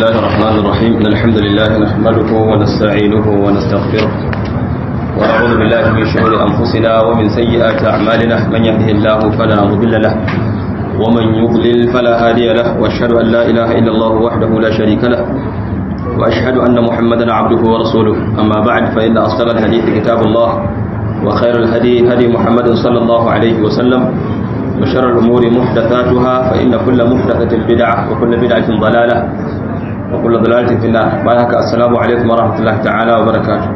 الله الرحمن الرحيم إن الحمد لله نحمده ونستعينه ونستغفره ونعوذ بالله من شرور أنفسنا ومن سيئات أعمالنا من يهده الله فلا مضل له ومن يضلل فلا هادي له وأشهد أن لا إله إلا الله وحده لا شريك له وأشهد أن محمدا عبده ورسوله أما بعد فإن أصدق الحديث كتاب الله وخير الهدي هدي محمد صلى الله عليه وسلم وشر الأمور محدثاتها فإن كل محدثة بدعة وكل بدعة ضلالة وكل ضلالة في النار بارك السلام عليكم ورحمة الله تعالى وبركاته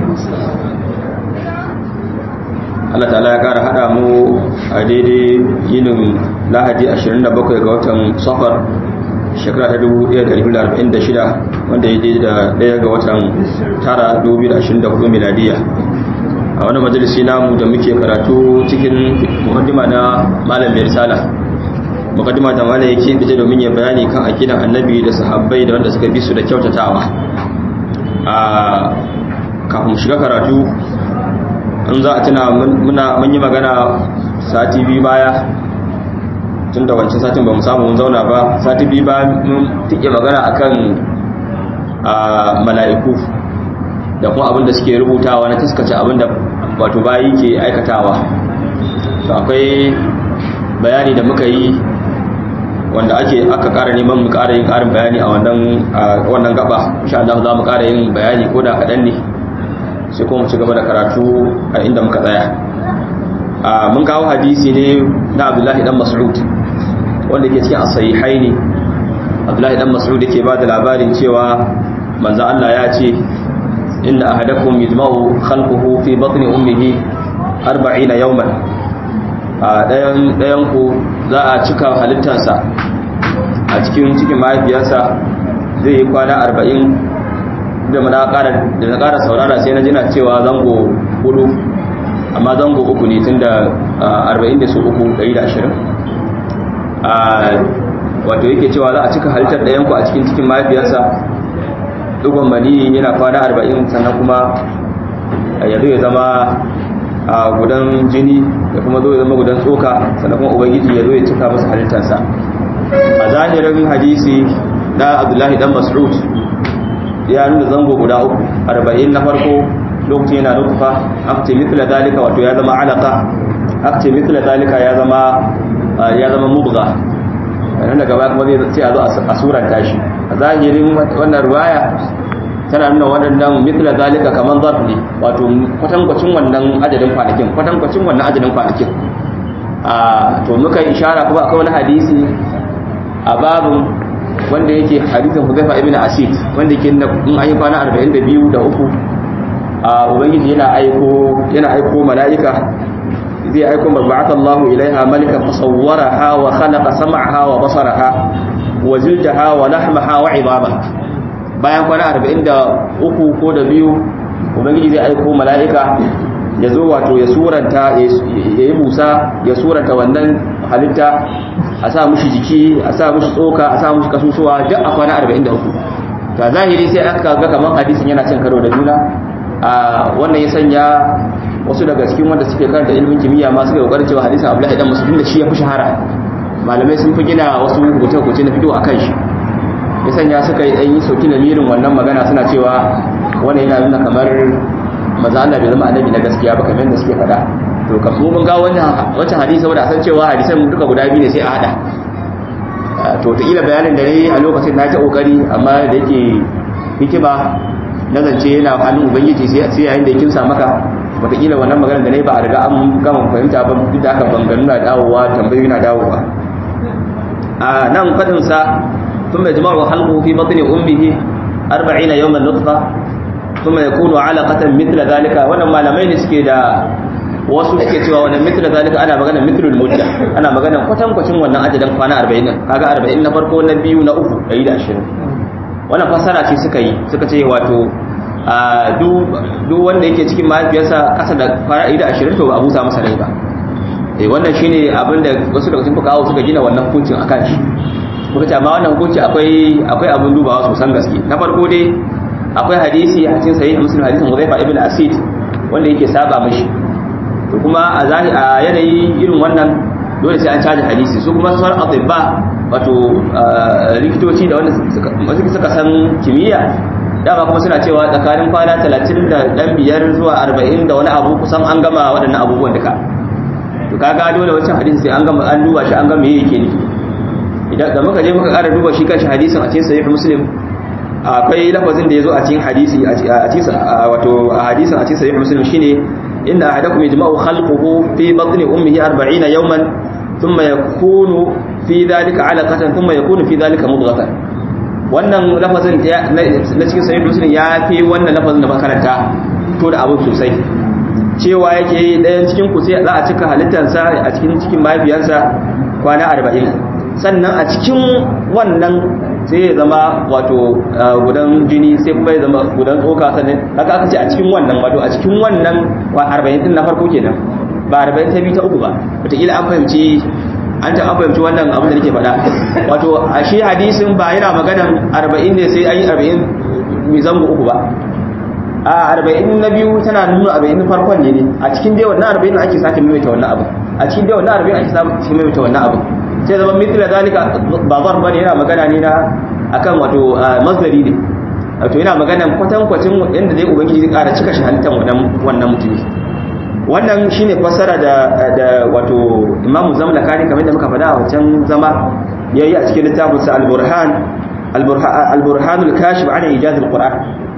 Allah ta'ala ya ƙara haɗa mu a daidai yinin lahadi 27 ga watan safar shekara ta 1446 wanda ya daidai da ɗaya ga watan tara 2024 miladiya a wani majalisi namu da muke karatu cikin mukaddima na malam mai risala mukaddima da malam yake bije domin ya bayani kan akidan annabi da sahabbai da wanda suka bi su da kyautatawa a kafin shiga karatu in za a tuna muna mun yi magana sati biyu baya tun da wancan satin ba mu samu mun zauna ba sati biyu ba mun tike magana akan mala'iku da kuma abin da suke rubutawa na taskace abin da wato bayi ke aikatawa to akwai bayani da muka yi wanda ake aka ƙara neman mu ƙara yin ƙarin bayani a wannan wannan gaba insha Allah za mu ƙara yin bayani ko da kaɗan ne sai kuma mu ci gaba da karatu a inda muka tsaya mun kawo hadisi ne na Abdullahi dan Mas'ud wanda ke cikin as-sahihaini Abdullahi dan Mas'ud yake ba da labarin cewa manzo Allah ya ce inna ahadakum yajma'u khalquhu fi batni ummihi 40 yawman a dayan dayan ku za a cika halittarsa a cikin cikin mahaifiyarsa zai yi kwana 40 da na ƙara da na ƙara saurara sai na jina cewa zango hudu amma zango uku ne tunda 40 da su uku 120 a wato yake cewa za a cika halittar dayan ku a cikin cikin mahaifiyarsa dugon mani yana kwana arba'in sannan kuma ya zo ya zama a gudan jini da kuma zo ya zama gudan tsoka sannan kuma ubangiji ya zo ya cika masa halittarsa a zahirin hadisi na abdullahi dan mas'ud ya nuna zango guda uku arba'in na farko lokacin yana nufa akce mitla dalika wato ya zama alaka akce mitla dalika ya zama ya zama mubga nan daga baya kuma zai a zo a suranta shi a zahirin wannan ruwaya tana nuna waɗannan mitla zalika kaman zarf ne wato kwatankwacin wannan adadin kwanakin kwatankwacin wannan adadin kwanakin a to muka yi ishara kuma akwai wani hadisi a babin wanda yake hadisin Hudhaifa ibn Asid wanda yake in an yi kwana 42 da uku a ubangiji yana aiko yana aiko mala'ika zai aiko mabata Allahu ilaiha malikan fasawwaraha wa khalaqa sam'aha wa basaraha wa jildaha wa lahmaha wa 'idamaha bayan kwana 43 ko da biyu ubangiji zai aiko mala'ika ya zo wato ya suranta ya yi musa ya suranta wannan halitta a sa mushi jiki a sa mushi tsoka a sa mushi kasusuwa duk a kwana 43 ta zahiri sai aka ga kamar hadisin yana cin karo da juna a wannan ya sanya wasu daga cikin wanda suke karanta ilimin kimiyya ma suka kokarin cewa hadisin Abdullahi dan Mas'ud da shi ya fi shahara malamai sun fi gina wasu rubuce-rubuce na fito akan shi ya sanya suka yi yi sauki na mirin wannan magana suna cewa wannan yana nuna kamar maza Allah bai zama annabi na gaskiya ba kamar da suke faɗa to ka mu mun ga wannan wancan hadisi saboda san cewa hadisan duka guda biyu ne sai a hada to ta ila bayanin da nayi a lokacin na ta kokari amma da yake hikima na zance yana hannun ubangiji sai sai yayin da ya kimsa maka wataƙila wannan magana da nayi ba a riga an gama fahimta ba duk da aka banganu na dawowa tambayoyi na dawowa a nan fadin sa ثم يجمع خلقه في بطن أمه أربعين يوما نطفة ثم يكون علقة مثل ذلك وانا ما لمين سكي دا wasu suke cewa wannan mithla zalika ana magana mithlul mudda ana magana kwatan kwacin wannan ajalin kwana 40 kaga 40 na farko na biyu na uku 120 wannan fasara ce suka yi suka ce wato a duk wanda yake cikin mahaifiyarsa kasa da kwana 120 to ba abusa masa rai ba eh wannan shine abinda wasu daga cikin fuqaha suka gina wannan hukuncin akan shi muka ce amma wannan hukunci akwai akwai abin dubawa sosan gaske na farko dai akwai hadisi a cikin sahih muslim hadisin Hudhayfa ibn Asid wanda yake saba mishi to kuma a zahi a yanayi irin wannan dole sai an caji hadisi su kuma sauran atibba wato likitoci da wanda suka san kimiyya dama kuma suna cewa tsakanin kwana 30 da dan biyar zuwa 40 da wani abu kusan an gama waɗannan abubuwan duka to kaga dole wancan hadisi sai an gama an duba shi an ga me yake nufi idan da muka je muka ƙara duba shi kanshi hadisin a cikin sahih muslim akwai lafazin da yazo a cikin hadisi a cikin wato a hadisin a cikin sahih muslim shine inna ahadakum yajma'u khalquhu fi batni ummihi 40 yawman thumma yakunu fi dhalika 'alaqatan thumma yakunu fi dhalika mudghatan wannan lafazin na cikin sahih muslim ya fi wannan lafazin da makaranta to da abu sosai cewa yake ɗayan cikin ku sai za a cika halittarsa a cikin cikin mahaifiyarsa kwana arba'in sannan a cikin wannan sai ya zama wato gudan jini sai kuma ya zama gudan tsoka sannan haka aka ce a cikin wannan wato a cikin wannan arba'in din na farko kenan ba arba'in ta biyu ta uku ba wataƙila an fahimci an ta an fahimci wannan abin da nake faɗa wato a shi hadisin ba yana maganan arba'in ne sai an yi arba'in mai zango uku ba a arba'in na biyu tana nuna arba'in na farkon ne ne a cikin dai wannan arba'in ake sake maimaita wannan abu a cikin dai wannan arba'in ake sake maimaita wannan abu sai zama mithla zalika ba zar bane yana magana ne na akan wato masdari ne wato yana magana kwatan kwacin yanda dai ubangiji zai ƙara cika shi halittar wannan wannan mutumi wannan shine fassara da da wato imamu zamlakani kamar da muka faɗa a wancan zama yayi a cikin littafinsa al-burhan al-burhan al-kashif an ijaz al-qur'an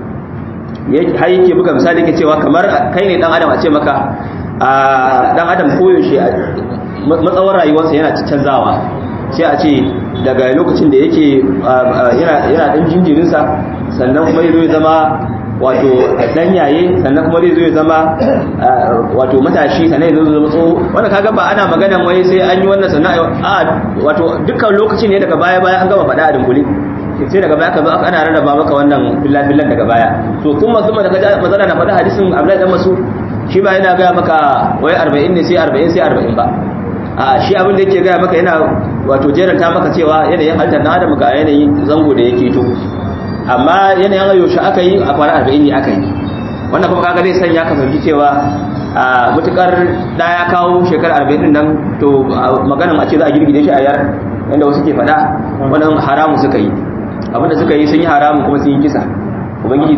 har yake buga misali yake cewa kamar kai ne dan adam a ce maka dan adam koyaushe matsawar rayuwarsa yana canzawa sai a ce daga lokacin da yake yana dan jinjirinsa sannan kuma zai zama wato dan yaye sannan kuma zai zama wato matashi sannan zai zama tsoho wanda kaga ba ana maganan wai sai an yi wannan sannan a wato dukkan lokaci ne daga baya baya an gama faɗa a dunkule sai daga baya ka zo ana rarraba maka wannan fillan daga baya to kuma zuma da kaji mazala na faɗa hadisin Abdullahi dan Mas'ud shi ba yana gaya maka wai 40 ne sai 40 sai 40 ba a shi abin da yake gaya maka yana wato jeranta maka cewa yanayin halittar na adam ga yanayin zango da yake to amma yanayin yaushe aka yi a kwana 40 ne aka yi wannan kuma kaga zai sanya ka fahimci cewa a mutukar da ya kawo shekarar 40 din nan to maganan a ce za a girgide shi a yar yanda wasu ke faɗa wannan haramu suka yi abinda suka yi sun yi haramun kuma sun yi kisa ubangiji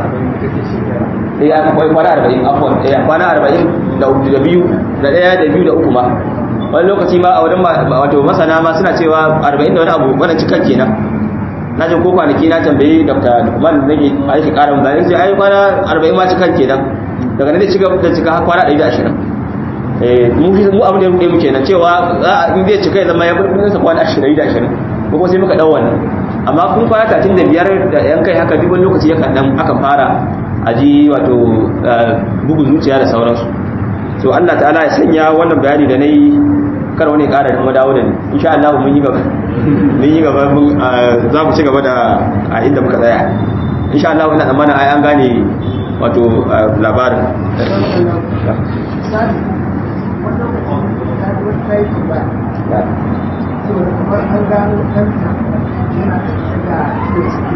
eh aka kwai kwana 40 afwan eh kwana 40 da da biyu da daya da biyu da uku ma wani lokaci ma a wurin wato masana ma suna cewa 40 da wani abu wannan cikan kenan na jin ko kwanaki na tambayi dr lukman da nake a yake karin bayani sai ai kwana 40 ma cikan kenan daga nan da cika da cika kwana 120 eh mu mu abin da ya rubuce mu kenan cewa in zai cika ya zama ya bar sa kwana 20 ko sai muka dau wannan amma kun kwana tatin da biyar da yan kai haka duk wani lokaci ya dan aka fara aji wato bugun zuciya da sauransu to Allah ta'ala ya sanya wannan bayani da nayi kar wani ƙara kuma dawo da ni insha Allah mun yi gaba mun yi gaba mun za mu ci gaba da a inda muka tsaya insha Allah ina tsammanin ai an gane wato labarin saboda kamar an gano ɗanta yana da da ciki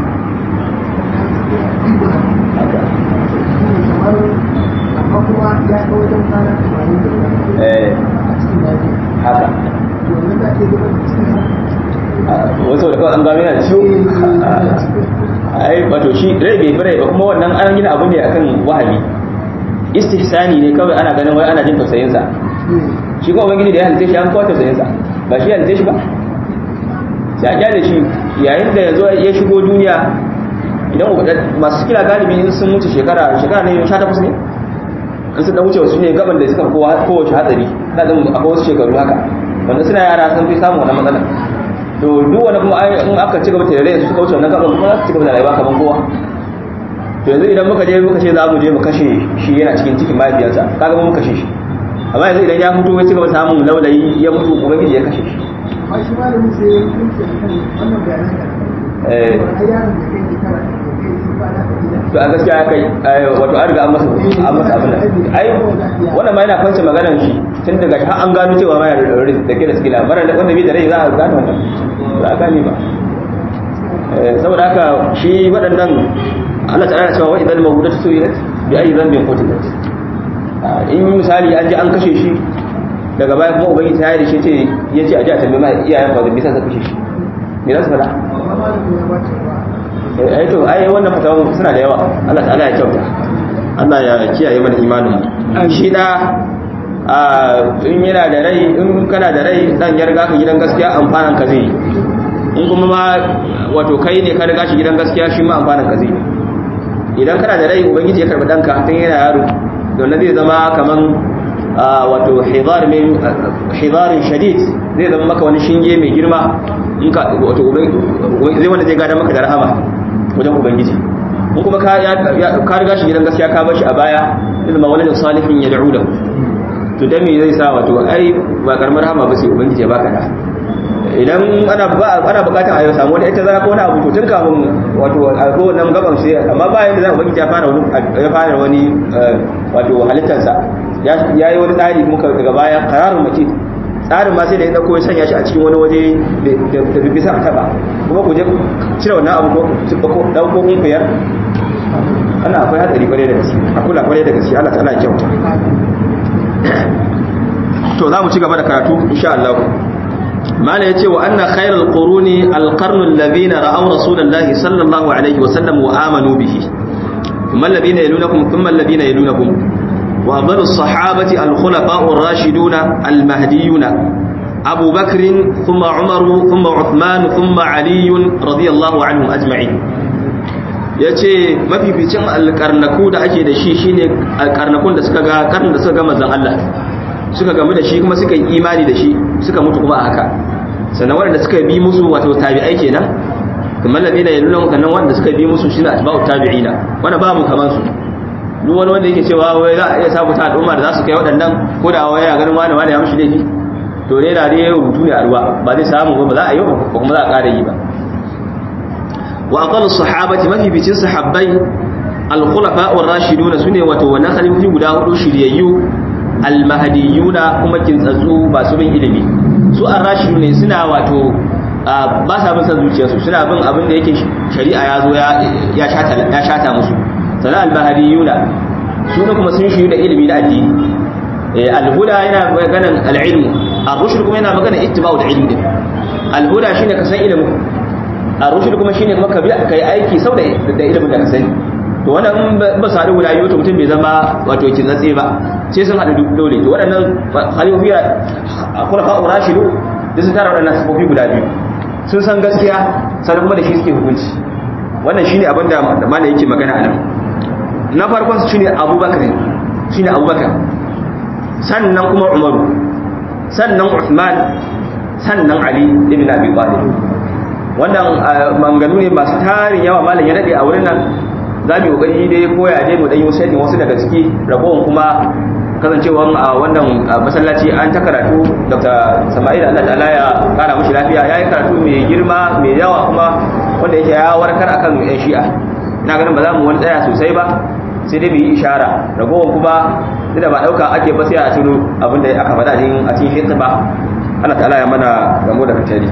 kamar amma kuma ya ga wajen kwana tamanin da eh a cikin daji haka to wannan da ke zuba da cikin wasu da kawai an gano yana ciwo ai wato shi rai bai rai ba kuma wannan an gina abu ne akan wahabi istihsani ne kawai ana ganin wai ana jin tausayin sa shi kuma ubangiji da ya halitta shi an kawo tausayin sa ba shi ya halitta shi ba sai a kyale shi yayin da yanzu ya shigo duniya idan masu kira galibi in sun wuce shekara shekara ne 18 ne in sun dan wuce wasu ne gaban da suka kowa kowace hatsari na zan akwai wasu shekaru haka wanda suna yara sun fi samun wannan matsala to duk wani kuma in aka ci gaba da rai su suka wuce wannan gaban kuma za su ci gaba da rayuwa kamar kowa to yanzu idan muka je muka ce za mu je mu kashe shi yana cikin cikin mahaifiyarsa kaga mun kashe shi amma yanzu idan ya mutu ya ci gaba samun laulayi ya mutu ubangiji ya kashe shi amma shi malamin sai ya kunce kan wannan bayanan da eh ai yaron da kai shekara da kai sun fada da gida to a gaskiya kai wato an riga an masa an masa abin nan ai wannan ma yana kwance maganar shi tun daga har an gano cewa ma yana da ke da sikila mara wanda bai da rai za a gano wannan ba a gane ba saboda haka shi waɗannan Allah ta'ala cewa wa idan mawudatu su'ilat bi ayi dhanbin qutilat in misali an ji an kashe shi daga baya kuma ubangiji ta yi da shi ce ya ce a ji a tambayi ma iyayen ba da bisa sa kashe shi me za su faɗa ai to ai wannan fatawa suna da yawa Allah ta'ala ya kyauta Allah ya kiyaye mana imanin mu shi da in yana da rai in kana da rai dan ya riga ka gidan gaskiya amfanan ka zai in kuma ma wato kai ne ka riga shi gidan gaskiya shi ma amfanan ka zai idan kana da rai ubangiji ya karbi danka tun yana yaro don zai zama kaman wato hidar min hidarin shadid zai zama maka wani shinge mai girma in ka wato zai wanda zai gada maka da rahama wajen ubangiji in kuma ka riga shi gidan gaskiya ka bar shi a baya zai zama wani salihin ya da'u da to dan me zai sa wato ai ba karamar rahama ba sai ubangiji ya baka da idan ana ana bukatar a yau samu wata ita zara ko wani abu to tun kafin wato a ko nan gaban sai amma bayan da za ubangiji ya fara wani ya fara wani wato halittarsa ya yi wani tsari muka daga baya kararun mace tsarin ma sai da ya dauko ya sanya shi a cikin wani waje da bisa a taba kuma ku je cire wannan abu ko ko dauko kun fiyar ana akwai hatsari kwarai da gaske a kula kwarai da gaske Allah ta'ala ya kyauta to za mu ci gaba da karatu insha Allah mala yace wa anna khairal quruni alqarnu alladhina ra'aw rasulullahi sallallahu alaihi wa sallam wa amanu bihi thumma alladhina yalunakum thumma alladhina yalunakum wa afdalu as-sahabati al-khulafa'u ar-rashiduna al-mahdiyuna Abu Bakr thumma Umar thumma Uthman thumma Ali radiyallahu anhum ajma'in yace mafificin alƙarnaku da ake da shi shine alƙarnakun da suka ga karnin da suka ga manzon Allah suka gamu da shi kuma suka yi imani da shi suka mutu kuma a haka sannan waɗanda suka bi musu wato tabi'ai kenan kamar ladina yaluna kannan wanda suka bi musu shine atba'u tabi'ina wanda ba mu kaman su duk wani wanda yake cewa wai za a iya sabu ta al'umma da za su kai waɗannan ko da wai ya ganin wani wani ya mishi laifi to ne da dai rubutu ne a ruwa ba zai samu ba za a yi ba kuma za a ƙara yi ba wa aqallu sahabati mafi bicin sahabbai al-khulafa ar-rashidun sune wato wannan khalifofi guda hudu shiryayyu al-mahdiyuna kuma kintsatsu ba su bin ilimi su ar-rashidun ne suna wato ba sa bin san zuciyarsu suna bin abin da yake shari'a ya zo ya shata ya shata musu sana al-mahdiyuna su ne kuma sun shiryu da ilimi da addini al-huda yana maganan al-ilm ar-rushd kuma yana maganan ittiba'u al-ilm din al-huda shine ka san ilimin ar-rushd kuma shine kuma ka bi kai aiki sau da ilimin da ka sani to wannan ba su haɗu guda biyu to mutum bai zama wato kin zatse ba sai sun haɗu dole to waɗannan halifiya a kulafa urashidu da sun tara waɗannan sifofi guda biyu sun san gaskiya sannan kuma da shi suke hukunci wannan shine abin da malam yake magana a nan na farkon su shine abubakar shine abubakar sannan kuma umaru sannan usman sannan ali ibn abi talib wannan manganu ne masu tarin yawa malam ya dade a wurin nan za mu kokari dai koya dai mu dan yi sai wasu daga ciki ragowar kuma kasancewa a wannan masallaci an ta karatu Dr. Sama'il Allah ta'ala ya kara mishi lafiya yayi karatu mai girma mai yawa kuma wanda yake ya warkar akan yan shi'a ina ganin ba za mu wani tsaya sosai ba sai dai mu yi ishara ragowar kuma da ba dauka ake ba sai a tuno abin da aka faɗa din a cikin hitba Allah ta'ala ya mana gamo da katari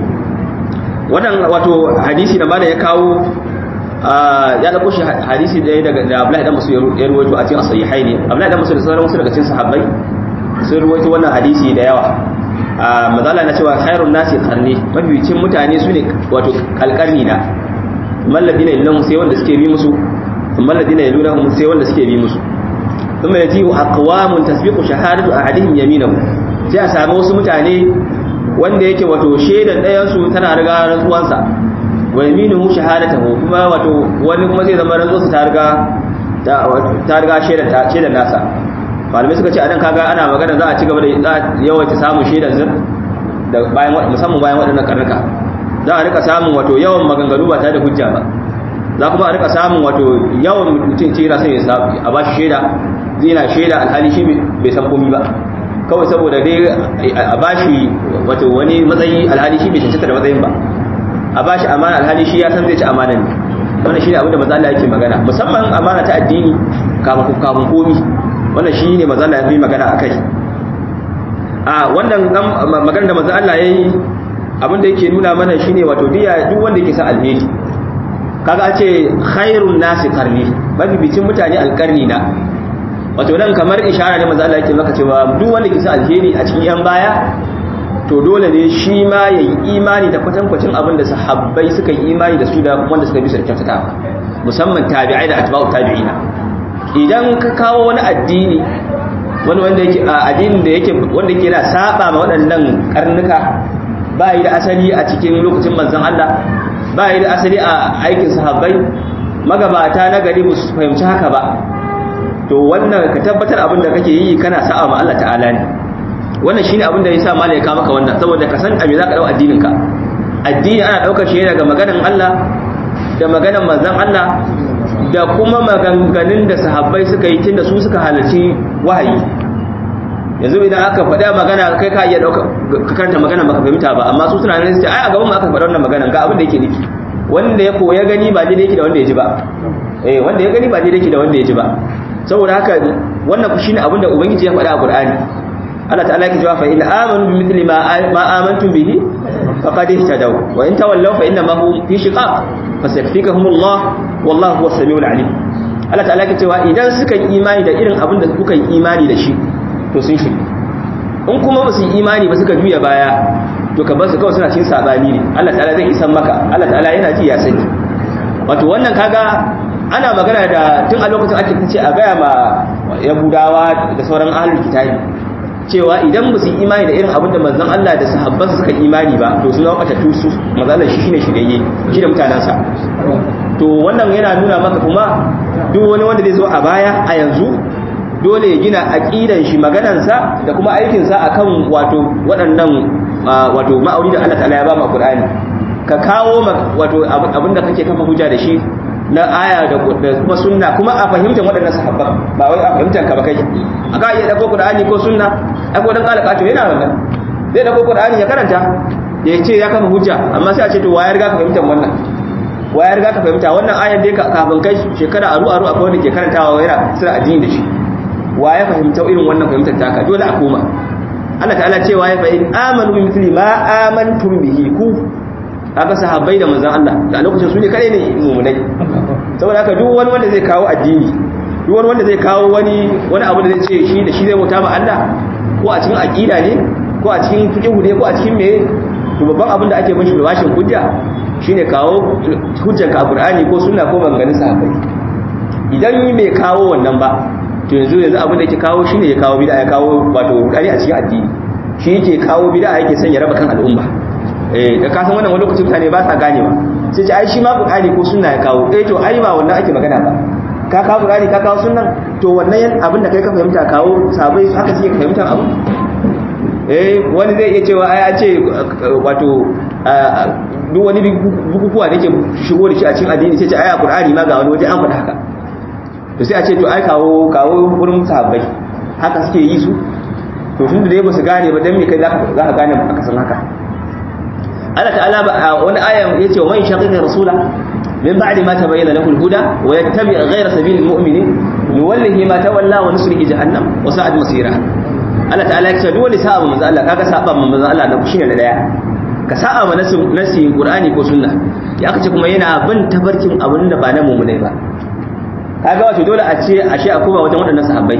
wannan wato hadisi da mana ya kawo ya dauko shi hadisi ɗaya daga da Abdullahi dan Musa ya ruwaito a cikin sahihaini Abdullahi dan Musa da sauran wasu daga cikin sahabbai sun ruwaito wannan hadisi da yawa a mazala na cewa khairun nasi qarni mabiyicin mutane sune wato kalkarni na malladina illahu sai wanda suke bi musu malladina yalunahum sai wanda suke bi musu kuma yaji aqwamun tasbiqu shahadatu ahadihim yaminahu sai a samu wasu mutane wanda yake wato shaidan ɗayan su tana riga rantsuwansa wa yaminuhu shahadatuhu kuma wato wani kuma zai zama rantsuwa ta riga ta riga shaidan ta shaidan nasa malamai suka ce anan kaga ana magana za a ci gaba da yawaita samun shaidan zir da bayan musamman bayan waɗannan karnuka za a rika samun wato yawan maganganu ba tare da hujja ba za kuma a rika samun wato yawan mutum ce yana son ya sabu a bashi shaida zai na shaida alhali shi bai san komi ba kawai saboda dai a bashi wato wani matsayi alhali shi bai cancanta da matsayin ba a ba shi amana alhali shi ya san zai ci amana ne wannan shi ne abinda maza Allah yake magana musamman amana ta addini kafin kafin komi wannan shi ne maza Allah ya fi magana a kai a wannan magana da maza Allah ya yi abinda yake nuna mana shi ne wato diya duk wanda yake sa alheri kaga ce khairun nasi karni mabibicin mutane alkarni na wato nan kamar ishara ne manzo Allah yake maka cewa duk wanda ke sa alheri a cikin yan baya to dole ne shi ma yayi imani da kwatankwacin abin da sahabbai suka yi imani da su da wanda suka bi su da kyautatawa musamman tabi'ai da atba'u tabi'ina idan ka kawo wani addini wani wanda yake addinin da yake wanda yake yana saba ma waɗannan karnuka ba yi da asali a cikin lokacin manzon Allah ba yi da asali a aikin sahabbai magabata na gari ba su fahimci haka ba to wannan ka tabbatar abin da kake yi kana sa'a ma Allah ta'ala ne wannan shine abin da yasa malai ka maka wannan saboda ka san a me zaka dau addinin ka addini ana daukar shi daga maganan Allah da maganan manzon Allah da kuma maganganun da sahabbai suka yi tunda su suka halarci wahayi yanzu idan aka faɗa magana kai ka iya ɗauka ka karanta magana baka fahimta ba amma su suna nan sai ai a gaban mu aka faɗa wannan magana ga abin da yake nufi wanda ya koya gani ba daidai yake da wanda ya ji ba eh wanda ya gani ba daidai yake da wanda ya ji ba saboda haka wannan ku shine abin da ubangiji ya faɗa a Qur'ani Allah ta'ala yake cewa fa in amanu bi mithli ma ma amantum bihi faqad ihtadaw wa in tawallaw fa inna ma hum fi shiqaq fasayfikahumullah wallahu huwas samiul alim Allah ta'ala yake cewa idan suka yi imani da irin abin da kuka yi imani da shi to sun shi in kuma ba su yi imani ba suka juya baya to ka bar su kawai suna cikin sabani ne Allah ta'ala zai isan maka Allah ta'ala yana ji ya sani wato wannan kaga ana magana da tun a lokacin ake tace a gaya ma yahudawa da sauran ahlul kitabi cewa idan ba su yi imani da irin abin da manzon Allah da sahabban suka imani ba to sun zama batattu su manzon shi shine shirye shi da mutanansa to wannan yana nuna maka kuma duk wani wanda zai zo a baya a yanzu dole ya gina aqidan shi maganansa da kuma aikinsa akan wato waɗannan wato ma'auni da Allah ta'ala ya ba mu Qur'ani ka kawo wato abinda kake kafa hujja da shi na aya da kuma sunna kuma a fahimtar waɗannan sahabban ba wai a fahimtar ka ba kai aka iya dauko Qur'ani ko sunna ai ko dan kala kato yana wannan zai dauko Qur'ani ya karanta ya ce ya kafa hujja amma sai a ce to waya riga ka fahimtar wannan waya riga ka fahimta wannan ayan dai kafin kai shekara aru aru akwai wanda ke karantawa yana sura addini da shi wa ya fahimta irin wannan fahimtar taka dole a koma Allah ta'ala cewa ya fa'in amanu bi mithli ma amantum bihi ku haka sahabbai da manzon Allah da lokacin su ne kare ne mu'minai saboda haka duk wani wanda zai kawo addini duk wani wanda zai kawo wani wani abu da zai ce shi da shi zai bauta ma Allah ko a cikin aqida ne ko a cikin fiqh ne ko a cikin me to babban abin da ake mishi da bashin hujja shine kawo hujjar ka Qur'ani ko sunna ko maganganun sahabbai idan mai kawo wannan ba to yanzu yanzu abin da yake kawo shine ya kawo bid'a ya kawo wato rudani a cikin addini shi yake kawo bid'a yake son ya raba kan al'umma eh da ka san wannan wani lokacin mutane ba sa ganewa sai ce ai shi ma qur'ani ko sunna ya kawo eh to ai ba wannan ake magana ba ka kawo qur'ani ka kawo sunnan to wannan abin da kai ka fahimta kawo sabai haka suke fahimtar abu eh wani zai iya cewa ai a ce wato duk wani bukukuwa da ke shigo da shi a cikin addini sai ce ai a qur'ani ma ga wani waje an faɗa haka to sai a ce to ai kawo kawo wurin sahabbai haka suke yi su to tun da dai ba su gane ba dan me kai za ka gane aka san haka Allah ta'ala ba wani ayan yace wa man shaqiqa rasula min ba'di ma tabayyana lahu al-huda wa yattabi' ghayra sabili al-mu'minin nuwallihi ma tawalla wa nuslihi jahannam wa sa'at masira Allah ta'ala ya ce duk wani sa'a manzo Allah kaga sa'a manzo Allah na shine na daya ka sa'a ma nasi Qur'ani ko sunna ya aka ce kuma yana bin tabarkin abin da ba na mu'minai ba kaga wato dole a ce ashe a koma wajen waɗannan sahabbai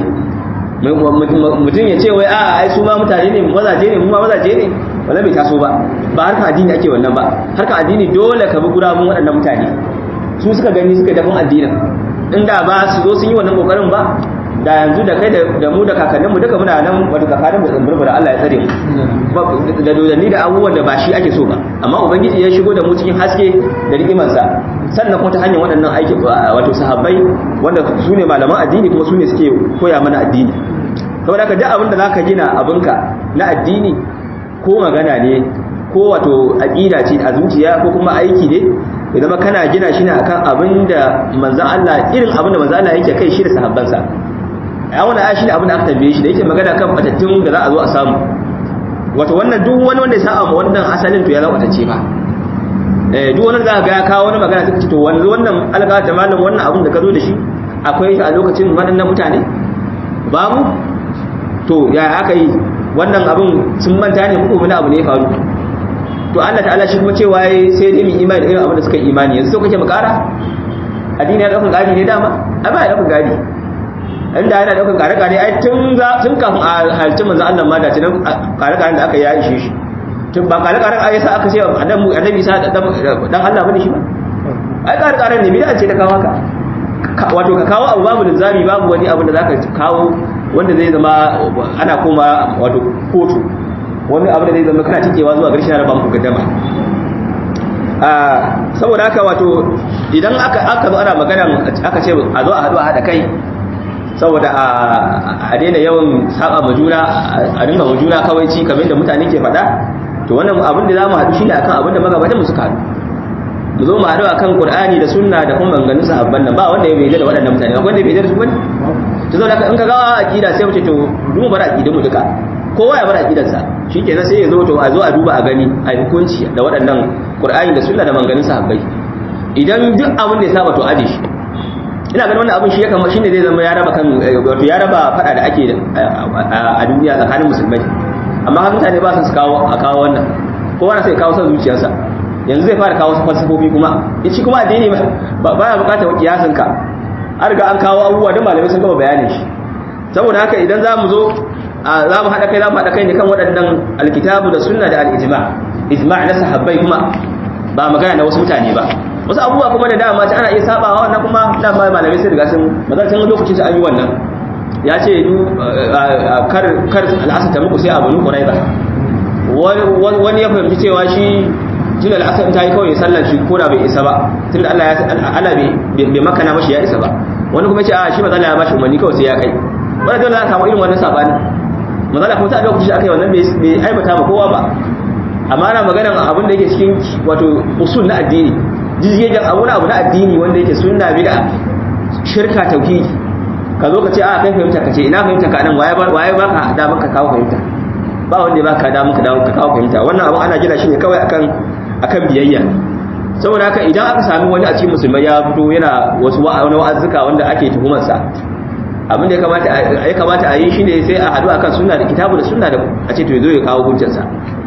mutum ya ce wai a ai su ma mutane ne mazaje ne mu ma mazaje ne wala bai taso ba ba harkar addini ake wannan ba harkar addini dole ka bi gurabun waɗannan mutane su suka gani suka dafin addinin inda ba su zo sun yi wannan kokarin ba da yanzu da kai da mu da kakannin mu duka muna nan wato tsakanin mu tsamburbura Allah ya tsare mu da dodanni da abubuwan da ba shi ake so ba amma ubangiji ya shigo da mu cikin haske da rigimansa sannan kuma ta hanyar waɗannan aiki wato sahabbai wanda su ne malaman addini kuma su ne suke koya mana addini saboda ka duk abin da zaka gina abinka na addini ko magana ne ko wato aqida ce a zuciya ko kuma aiki ne ya zama kana gina shi ne akan abin da manzon Allah irin abin da manzon Allah yake kai shi da sahabbansa a wannan aya shine abin da aka tambaye shi da yake magana kan batattun da za a zo a samu wato wannan duk wani wanda ya sa ma wannan asalin to ya zama batacce ba eh duk wani za ga ya kawo wani magana suka ce to wanzu wannan alga da malam wannan abin da ka zo da shi akwai shi a lokacin waɗannan mutane babu to ya aka yi wannan abin sun manta ne ko wani abu ne ya faru to Allah ta'ala shi kuma cewa sai dai mu imani da irin abin da suka imani yanzu sai kake mu kara addini ya dauka gadi ne dama a ba ya dauka gadi inda yana daukan kare-kare ai tun tun kafin a halci manzo Allah ma da tunan kare-karen da aka yi ishe shi tun ba kare-karen ai sa aka ce annabi annabi sa dan Allah bane shi ba ai kare-karen ne bid'a ce ta kawo haka wato ka kawo abu babu linzami babu wani abu da zaka kawo wanda zai zama ana koma wato kotu wani abu da zai zama kana tikewa zuwa garshen raba muku gaddama saboda haka wato idan aka aka zo ana magana aka ce a zo a haɗu a haɗa kai saboda a daina yawan saba ma juna a dinga ma juna kawai ci kamar da mutane ke faɗa to wannan abin da za mu haɗu shine akan abin da magabatan mu suka haɗu mu zo mu haɗu akan Qur'ani da Sunna da kuma maganganun sahabban nan ba wanda ya bai da waɗannan mutane ba wanda ya bai da su bane to zo da in ka ga aqida sai mu ce to mu bar aqidin mu duka kowa ya bar aqidarsa shikenan sai ya zo to a zo a duba a gani a hukunci da waɗannan Qur'ani da Sunna da maganganun sahabbai idan duk abin da ya saba to aje shi ina ganin wannan abin shi ya kama shine zai zama ya raba kan wato ya raba fada da ake a duniya tsakanin musulmai amma har mutane ba su kawo a kawo wannan kowa na sai kawo son zuciyarsa yanzu zai fara kawo su falsafofi kuma shi kuma addini ba ya bukatar kiyasin ka an riga an kawo abubuwa da malamai sun gama bayanin shi saboda haka idan za mu zo za mu haɗa kai za mu haɗa kai ne kan waɗannan alkitabu da sunna da al'ijma ijma na sahabbai kuma ba magana na wasu mutane ba wasu abubuwa kuma da dama ta ana iya sabawa wannan kuma dama malamai sai riga sun mazarcin lokacin an yi wannan ya ce kar kar al'asar ta muku sai abu nu quraiba wani ya fahimci cewa shi tun da al'asar ta yi kawai sallar shi ko da bai isa ba tun da Allah ya Allah bai makana mashi ya isa ba wani kuma ya ce a shi mazala ya bashi umarni kawai sai ya kai wanda dole za a samu irin wannan sabani mazala kuma ta lokacin aka yi wannan bai aibata ba kowa ba amma ana maganar abin da yake cikin wato usul na addini jizgegen abu na abu na addini wanda yake sunna bid'a shirka tauhidi ka zo ka ce a kai fahimta ka ce ina fahimta ka nan waye ba waye baka da maka kawo fahimta ba wanda ya baka da maka dawo ka kawo fahimta wannan abu ana gina shi ne kawai akan akan biyayya saboda haka idan aka sami wani a cikin musulmai ya fito yana wasu wani wa'azzuka wanda ake tuhumar sa abin da ya kamata ya kamata a yi shine sai a hadu akan sunna da kitabu da sunna da a ce to yazo ya kawo hujjarsa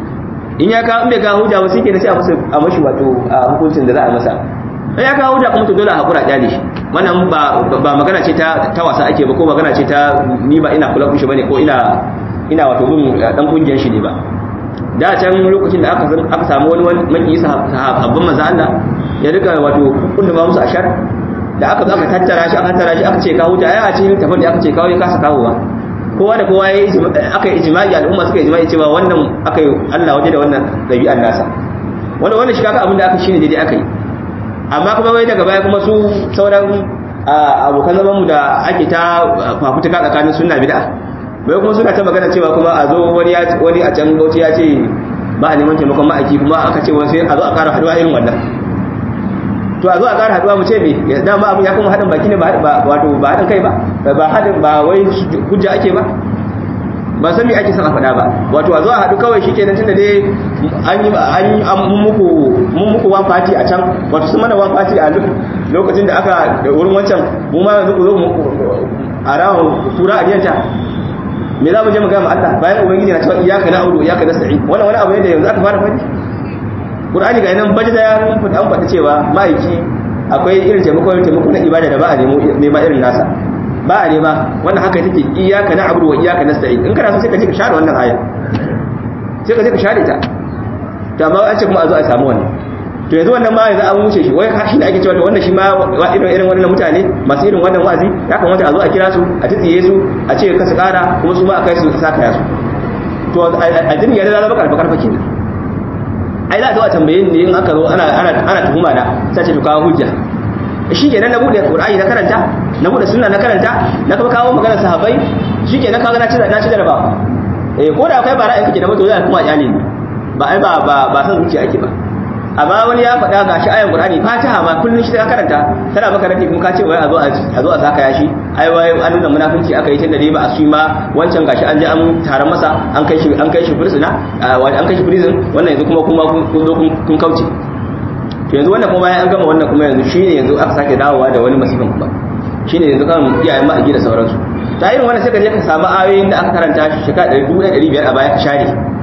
in ya kawo in bai kawo hujja ba sai ke da sai a masa a mashi wato hukuncin da za a masa sai ya kawo hujja kuma to dole a hakura kyale shi wannan ba ba magana ce ta ta wasa ake ba ko magana ce ta ni ba ina kula kushi bane ko ina ina wato bin dan kungiyar shi ne ba da can lokacin da aka aka samu wani maki sahabban manzo Allah ya rika wato kunna ba musu ashar da aka zo aka tattara shi aka tattara shi aka ce kawo ta ai a cikin tafin da aka ce kawo ya kasa kawo ba kowa da kowa ya aka yi ijma'i al'umma suka yi ijma'i cewa wannan aka yi Allah waje da wannan dabi'an nasa wanda wannan shi kaga abin da aka shine daidai aka yi amma kuma wai daga baya kuma su sauran abokan zaman mu da ake ta fafutuka tsakanin sunna bid'a bai kuma suna ta magana cewa kuma a zo wani ya wani a can bauchi ya ce ba a neman taimakon ma'aiki kuma aka ce wani sai a zo a kara haduwa irin wannan to a zo a kara haduwa mu ce me ya dama abin ya kuma haɗin baki ne ba wato ba haɗin kai ba ba haɗin ba wai hujja ake ba ba san me ake son a faɗa ba wato a zo a haɗu kawai shi kenan tunda dai an yi an yi muku mun muku wan party a can wato sun mana wan party a lokacin da aka wurin wancan mu ma yanzu ku zo a rawon tura a diyanta me za mu je mu ga Allah bayan ubangiji na cewa iyyaka na'budu wa iyyaka nasta'in wannan wani abu ne da yanzu aka fara faɗi Qur'ani ga nan baje da ya an faɗi cewa ma'aiki akwai irin taimako taimako na ibada da ba a nemo nema irin nasa ba a nema wannan haka take iyyaka na'budu wa iyyaka nasta'in in kana so sai ka je ka share wannan aya sai ka je ka share ta to amma an ce kuma a zo a samu wannan to yanzu wannan ma yanzu an wuce shi wai shi ne ake cewa to wannan shi ma irin irin wannan mutane masu irin wannan wazi ya kamata a zo a kira su a tsiye su a ce ka su kara kuma su ma a kai su saka ya su to addini ya zama karfa karfa kenan ai za a zo a tambaye ni in aka zo ana ana ana tuhuma na sai ce to kawo hujja shi kenan na bude qur'ani na karanta na bude sunna na karanta na kuma kawo magana sahabbai shi kenan kaga na ci na ci jarabawa eh ko da akwai bara in kake da mutu zai kuma kyale ni ba ai ba ba ba san zuciya ake ba amma wani ya faɗa ga shi ayan qur'ani fatiha ma kullun shi ka karanta tana maka rafi kuma ka ce wai a zo a zo a saka yashi ai wai an nuna munafinci aka yi tunda dai ba a su ma wancan gashi an je an taron masa an kai shi an kai shi prisoner an kai shi prison wannan yanzu kuma kuma kun zo kun kauce to yanzu wannan kuma bayan an gama wannan kuma yanzu shine yanzu aka sake dawowa da wani masifin kuma shine yanzu kan iyayen ma a gida sauransu ta irin wannan sai ka je ka samu ayoyin da aka karanta shi shekara 1500 a baya ka share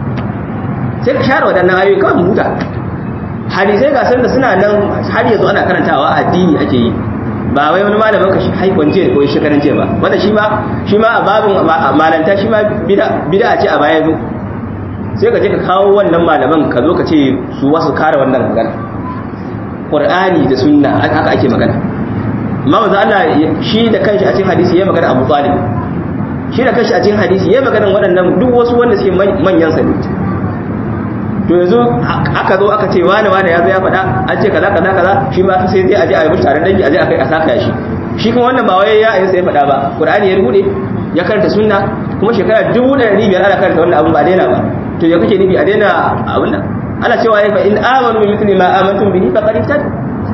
sai ka share waɗannan ayoyi kawai mu huta hadisai ga da suna nan har yanzu ana karantawa addini ake yi ba wai wani malamin ka shi haikon jiya ko shekaran jiya ba wanda shi ma shi ma a babin malanta shi ma bid'a ce a baya zo sai ka je ka kawo wannan malaman ka zo ka ce su wasu kare wannan magana qur'ani da sunna haka ake magana amma manzo Allah shi da kanshi a cikin hadisi ya magana Abu Talib shi da kanshi a cikin hadisi ya magana waɗannan duk wasu wanda suke manyan sa ne to yanzu aka zo aka ce wani wani ya zo ya faɗa an ce kaza kaza kaza shi ma sai zai aje a yi tare dangi aje a kai a saka shi shi kuma wannan ba wai ya yi sai faɗa ba qur'ani ya rubuce ya karanta sunna kuma shekara dubu da ɗari biyar ana karanta wannan abun ba daina ba to ya kake nufi a daina abun nan ana cewa ya fa in amanu bi mithli ma amantum bihi faqad ihtad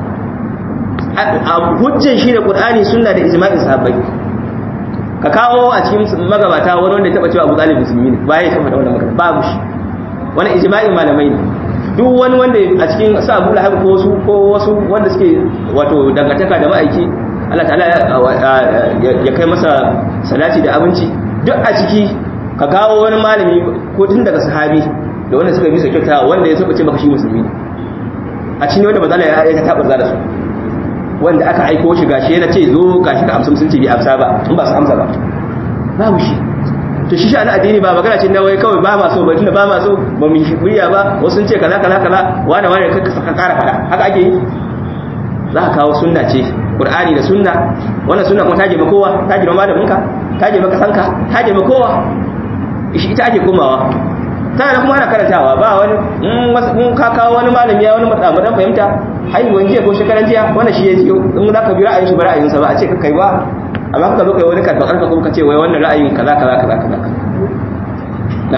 hujjan shi da qur'ani sunna da ijma'in sahabbai ka kawo a cikin magabata wani wanda ya taba cewa Abu Talib musulmi ne ba ya taba da wannan magana babu shi wani ijma'in malamai ne duk wani wanda a cikin sa Abu Lahab ko wasu ko wasu wanda suke wato dangantaka da ma'aiki Allah ta'ala ya kai masa salati da abinci duk a ciki ka kawo wani malami ko tun daga sahabi da wanda suka bi sa kyauta wanda ya saba ce maka shi musulmi ne a cikin wanda bazala ya ya tabar da su wanda aka aiko shi gashi yana ce zo gashi ka amsa musulunci bi amsa ba in ba su amsa ba babu shi to shi sha'ani addini ba magana ce na wai kawai ba ma so ba tunda ba ma so ba mu shi kuriya ba wasu sun ce kaza kaza kaza wani wani ka ka kara fada haka ake yi za ka kawo sunna ce qur'ani da sunna wannan sunna kuma ta je kowa ta je malamin ka ta je maka sanka ta je kowa shi ita ake komawa tana kuma ana karantawa ba wani in ka kawo wani malami ya wani matsamuran fahimta haihuwan jiya ko shekaran jiya wanda shi ya jiyo in za ka bi ra'ayin shi ba ra'ayinsa ba a ce ka kai ba amma ka zo kai wani karfa karfa kuma ka ce wai wannan ra'ayin kaza kaza kaza kaza na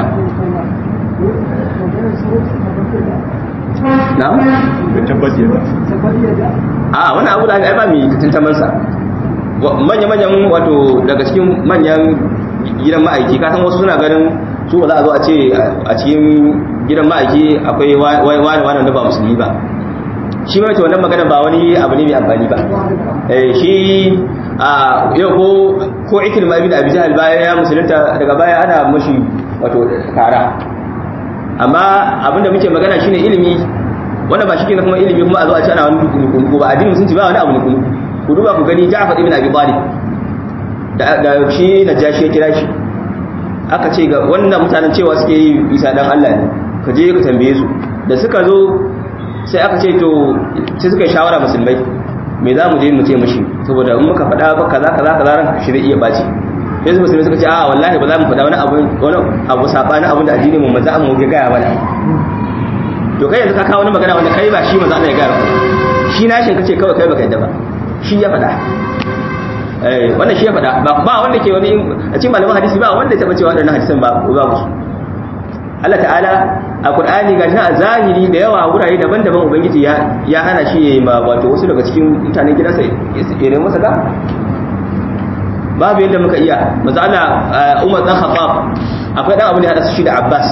na a wani abu da ai ba mai tantaman sa manya manyan wato daga cikin manyan gidan ma'aiki ka san wasu suna ganin su ba za a zo a ce a cikin gidan ma'aiki akwai wani wani da ba musulmi ba shi mai wannan magana ba wani abu ne mai amfani ba shi a yau ko ko ikil ma ibn abi jahal bayan ya musulunta daga baya ana mashi wato kara amma abinda muke magana shine ilimi wanda ba shi kenan kuma ilimi kuma a zo a ce ana wani nuku ba addinin musulunci ba wani abu nuku ku duba ku gani Ja'far ibn Abi Talib da da shi Najashi ya kira shi aka ce ga wannan mutanen cewa suke yi Isa dan Allah ne ka je ka tambaye su da suka zo sai aka ce to sai suka yi shawara musulmai me za mu je mu ce mashi saboda in muka faɗa ba kaza kaza kaza ran shi zai iya baci sai su musulmai suka ce a wallahi ba za mu faɗa wani abu wani abu sabanin abin da addinin mu manzo mu ga gaya mana to kai yanzu ka kawo wani magana wanda kai ba shi manzo Allah ya gaya maka shi na shin kace kawai kai baka yadda ba shi ya faɗa eh wannan shi ya faɗa ba ba wanda ke wani a cikin malaman hadisi ba wanda ya taba cewa wadannan hadisan ba babu su Allah ta'ala a Qur'ani ga shi a zahiri da yawa wurare daban-daban ubangiji ya ya hana shi yayi ma wato wasu daga cikin mutanen gidansa ya nemi masa ga babu yadda muka iya manzo Allah Umar dan Khattab akwai dan abu ne hada su shi da Abbas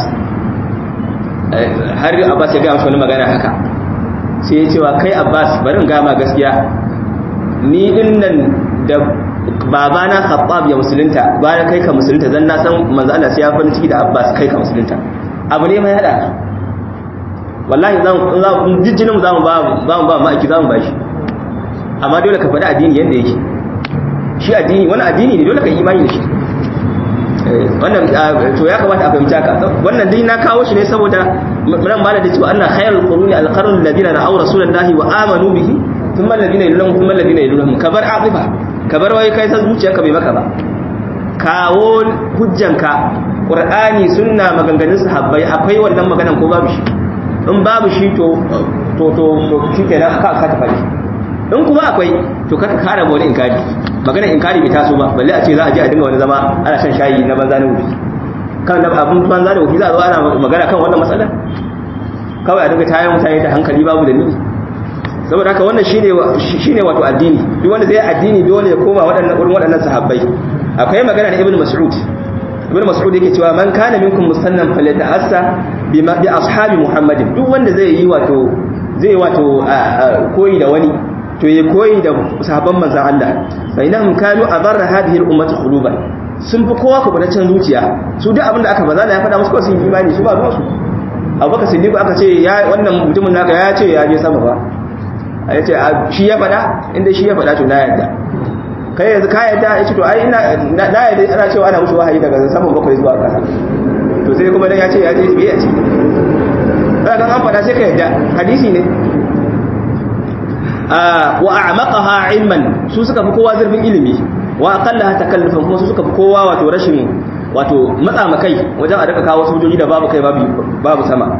har Abbas ya ga masa wani magana haka sai ya ce wa kai Abbas bari in ga ma gaskiya ni din nan da babana Khattab ya musulunta bayan kai ka musulunta zan na san manzo Allah sai ya farin ciki da Abbas kai ka musulunta abu ne mai hada wallahi zan zan jijjinin zamu ba zamu ba ma'aiki zamu ba shi amma dole ka faɗi addini yanda yake shi addini wani addini ne dole ka yi imani da shi wannan to ya kamata a fahimci haka wannan dai na kawo shi ne saboda nan ma da cewa anna khairul quruni al-qarn alladhina ra'aw rasulullahi wa amanu bihi thumma alladhina yalunhum thumma alladhina yalunhum kabar aqiba kabar wai kai san zuciyarka bai maka ba kawo hujjanka qur'ani sunna maganganun sahabbai akwai wannan maganan ko babu shi in babu shi to to to to shikenan aka aka tafi in kuma akwai to kaka kara wani inkari magana inkari bai taso ba balle a ce za a je a dinga wani zama ana shan shayi na banza na wufi kan da abun banza da wufi za a zo ana magana kan wannan matsalar kawai a dinga tayar mutane da hankali babu dalili saboda haka wannan shine shine wato addini duk wanda zai addini dole ya koma waɗannan wurin waɗannan sahabbai akwai magana da ibnu mas'ud ibnu mas'ud yake cewa man kana minkum musannan falyata'assa bima bi ashabi muhammadin duk wanda zai yi wato zai wato koyi da wani to ya koyi da sahabban manzon Allah fa inahum kanu abarra hadhihi al-ummati quluban sun fi kowa kubutaccen zuciya su duk abinda aka baza ya faɗa musu kawai sun imani su ba ruwansu abubakar siddiq aka ce ya wannan mutumin naka ya ce ya je sama ba a yace shi ya faɗa inda shi ya faɗa to na yadda kai yanzu ka yadda ya ce to ai ina na yadda ana cewa ana mushi wahayi daga saman bakwai zuwa ƙasa to sai kuma dan ya ce ya je biya ce kaga an faɗa sai ka yadda hadisi ne wa a'maqaha ilman su suka fi kowa zurfin ilimi wa aqallaha takallufan kuma su suka fi kowa wato rashin wato matsa makai wajen a daga kawo sojoji da babu kai babu sama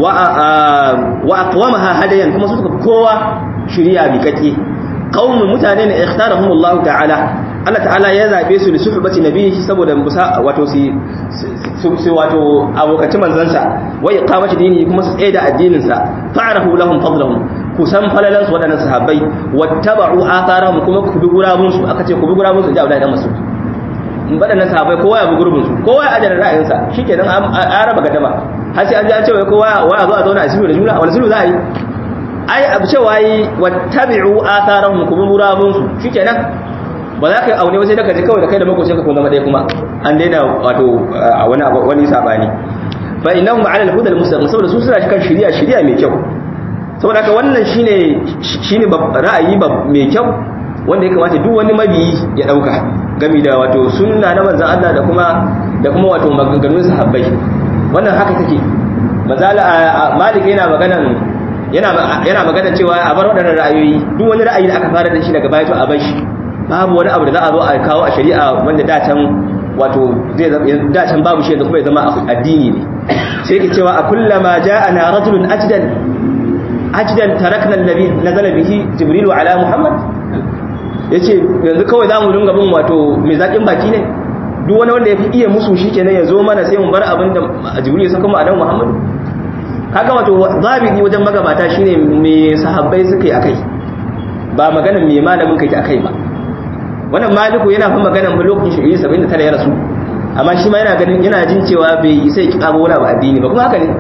wa aqwamaha hadayan kuma su suka fi kowa shiriya bi kake qaumun mutane ne ikhtarahum Allah ta'ala Allah ta'ala ya zabe su da suhbati nabihi saboda wato su su wato abokaci manzansa wa iqamati dini kuma su tsaye da addinin sa fa'arahu lahum fadlahum ku san falalan su wadannan sahabbai wattaba'u atharahum kuma ku bi gurabun su aka ce ku bi gurabun su da Abdullahi dan Mas'ud in wadannan sahabbai kowa ya bi gurbin su kowa ya ajara ra'ayin sa shikenan an raba gadama har sai an ji an ce wai kowa wa zo a zauna a sulhu da juna wani sulhu za a yi ai abu cewa yi wattabi'u atharahum kuma gurabun su shikenan ba za ka yi aune wasu daga ji kawai da kai da makocin ka kun zama ɗaya kuma an daina wato a wani wani sabani fa innahum ala al-huda al-mustaqim saboda su suna kan shari'a shari'a mai kyau saboda haka wannan shine shine ra'ayi mai kyau wanda ya kamata duk wani mabiyi ya dauka gami da wato sunna na manzon Allah da kuma da kuma wato maganganun sahabbai wannan haka take mazala malik yana maganan yana yana magana cewa a bar waɗannan ra'ayoyi duk wani ra'ayi da aka fara da shi daga baya to a bar shi babu wani abu da za a zo a kawo a shari'a wanda da can wato zai da can babu shi da kuma ya zama addini ne sai ke cewa a kullama ja'ana rajulun ajdan ajdan tarakna alladhi nazala bihi jibril ala muhammad yace yanzu kawai zamu dinga bin wato mai zakin baki ne duk wani wanda yafi iya musu shikenan ya zo mana sai mu bar abin da jibril ya saka mu adam muhammad kaga wato zabiri wajen magabata shine me sahabbai suka yi akai ba maganar me malamin kake akai ba wannan maliku yana fa maganar fa lokacin shi 79 ya rasu amma shi ma yana ganin yana jin cewa bai isa ya kaba wani abu addini ba kuma haka ne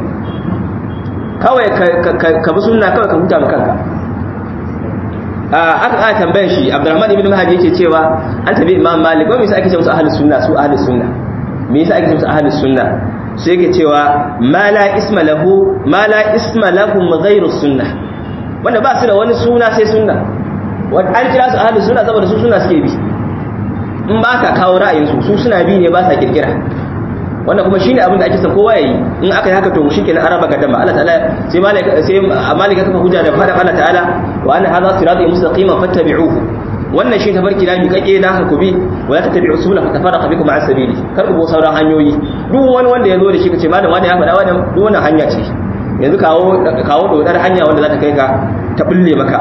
kawai ka bi sunna kawai ka huta ma kanka aka aka tambayar shi Abdurrahman ibn Mahdi yake cewa an tabi Imam Malik ba me yasa ake ce musu ahlus sunna su ahlus sunna me yasa ake ce musu ahlus sunna sai yake cewa ma la isma lahu ma la isma lahum ghayru sunna wanda ba su da wani suna sai sunna wanda an kira su ahlus sunna saboda su sunna suke bi in ba ka kawo ra'ayin su su suna bi ne ba sa kirkira wannan kuma shine abin da ake son kowa yayi in aka yi haka to shikenan araba gadama Allah ta'ala sai malaka sai malika kafa hujja da fada Allah ta'ala wa anna hadha sirati mustaqiman fattabi'uhu wannan shi tafarki da mi kake na ka kubi wala tattabi'u subula fatafarraqa bikum an sabili kar ku bo sauran hanyoyi duk wani wanda ya zo da shi kace malam wani ya faɗa wannan duk wannan hanya ce yanzu kawo kawo dodar hanya wanda za ta kai ka ta bulle maka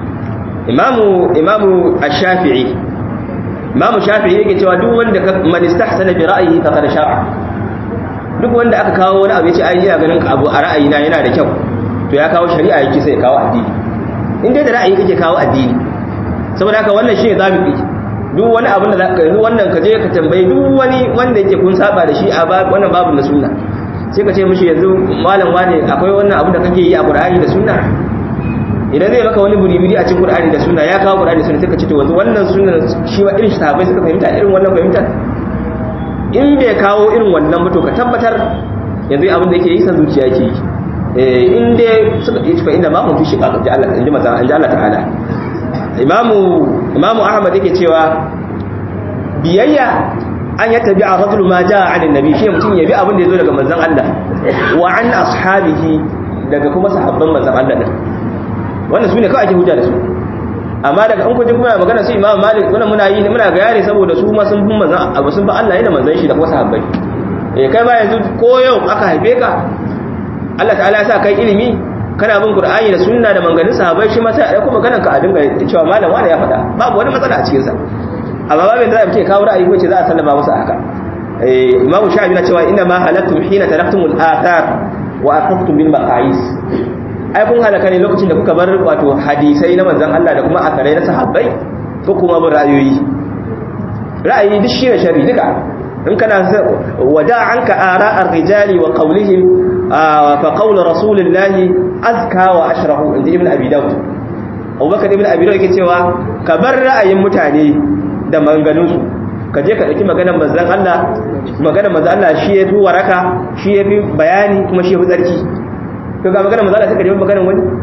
imamu imamu ash-shafi'i imamu shafi'i yake cewa duk wanda man istahsana bi ra'yihi faqad sha'a duk wanda aka kawo wani abu ya ce ai ina ganin abu a ra'ayina yana da kyau to ya kawo shari'a yake sai ya kawo addini in dai da ra'ayi kake kawo addini saboda haka wannan shine zabi duk wani abin da zaka yi wannan ka je ka tambayi duk wani wanda yake kun saba da shi a wannan babu na sunna sai ka ce mishi yanzu malam wane akwai wannan abu da kake yi a Qur'ani da sunna idan zai maka wani buri-buri a cikin Qur'ani da sunna ya kawo Qur'ani da sunna sai ka ce to yanzu wannan sunna shi wa irin sahabbai suka fahimta irin wannan fahimtar in bai kawo irin wannan mutu ka tabbatar yanzu abin da yake yi san zuciya yake yi in dai suka yi fa inda ma kun fi shiga ji Allah inji maza inji Allah ta'ala imamu imamu ahmad yake cewa biyayya an ya tabi a rajulu ma ja'a an annabi shi mutum ya bi abin da yazo daga manzon Allah wa an ashabihi daga kuma sahabban manzon Allah din wannan sune kawai ake hujja da su amma daga an kuje kuma magana su imamu malik wannan muna yi muna ga yare saboda su ma sun bin manzon abu sun ba Allah yana manzon shi da kuma sahabbai eh kai ba yanzu ko yau aka haife ka Allah ta'ala ya sa kai ilimi kana bin Qur'ani da sunna da manganin sahabbai shi ma sai a dauko maganar ka a dinga cewa malam wani ya faɗa babu wani matsala a cikin sa amma babin da zai kawo ra'ayi ko ce za a sallama masa haka eh imamu shafi na cewa inna ma halaktum hina taraktumul athar wa aqaftum bil maqais ai kun halaka ne lokacin da kuka bar wato hadisai na manzon Allah da kuma akarai na sahabbai ko kuma bin ra'ayoyi ra'ayi duk shi ne sharri duka in kana wada anka ara'ar rijali wa qawlihim fa qawl rasulillahi azka wa ashrahu inda ibn abi daud abubakar ibn abi daud yake cewa ka bar ra'ayin mutane da maganganunsu ka je ka ɗauki maganar manzan Allah maganar manzan Allah shi ya fi waraka shi ya fi bayani kuma shi ya fi tsarki to ga maganar manzan Allah sai ka nemi maganar wani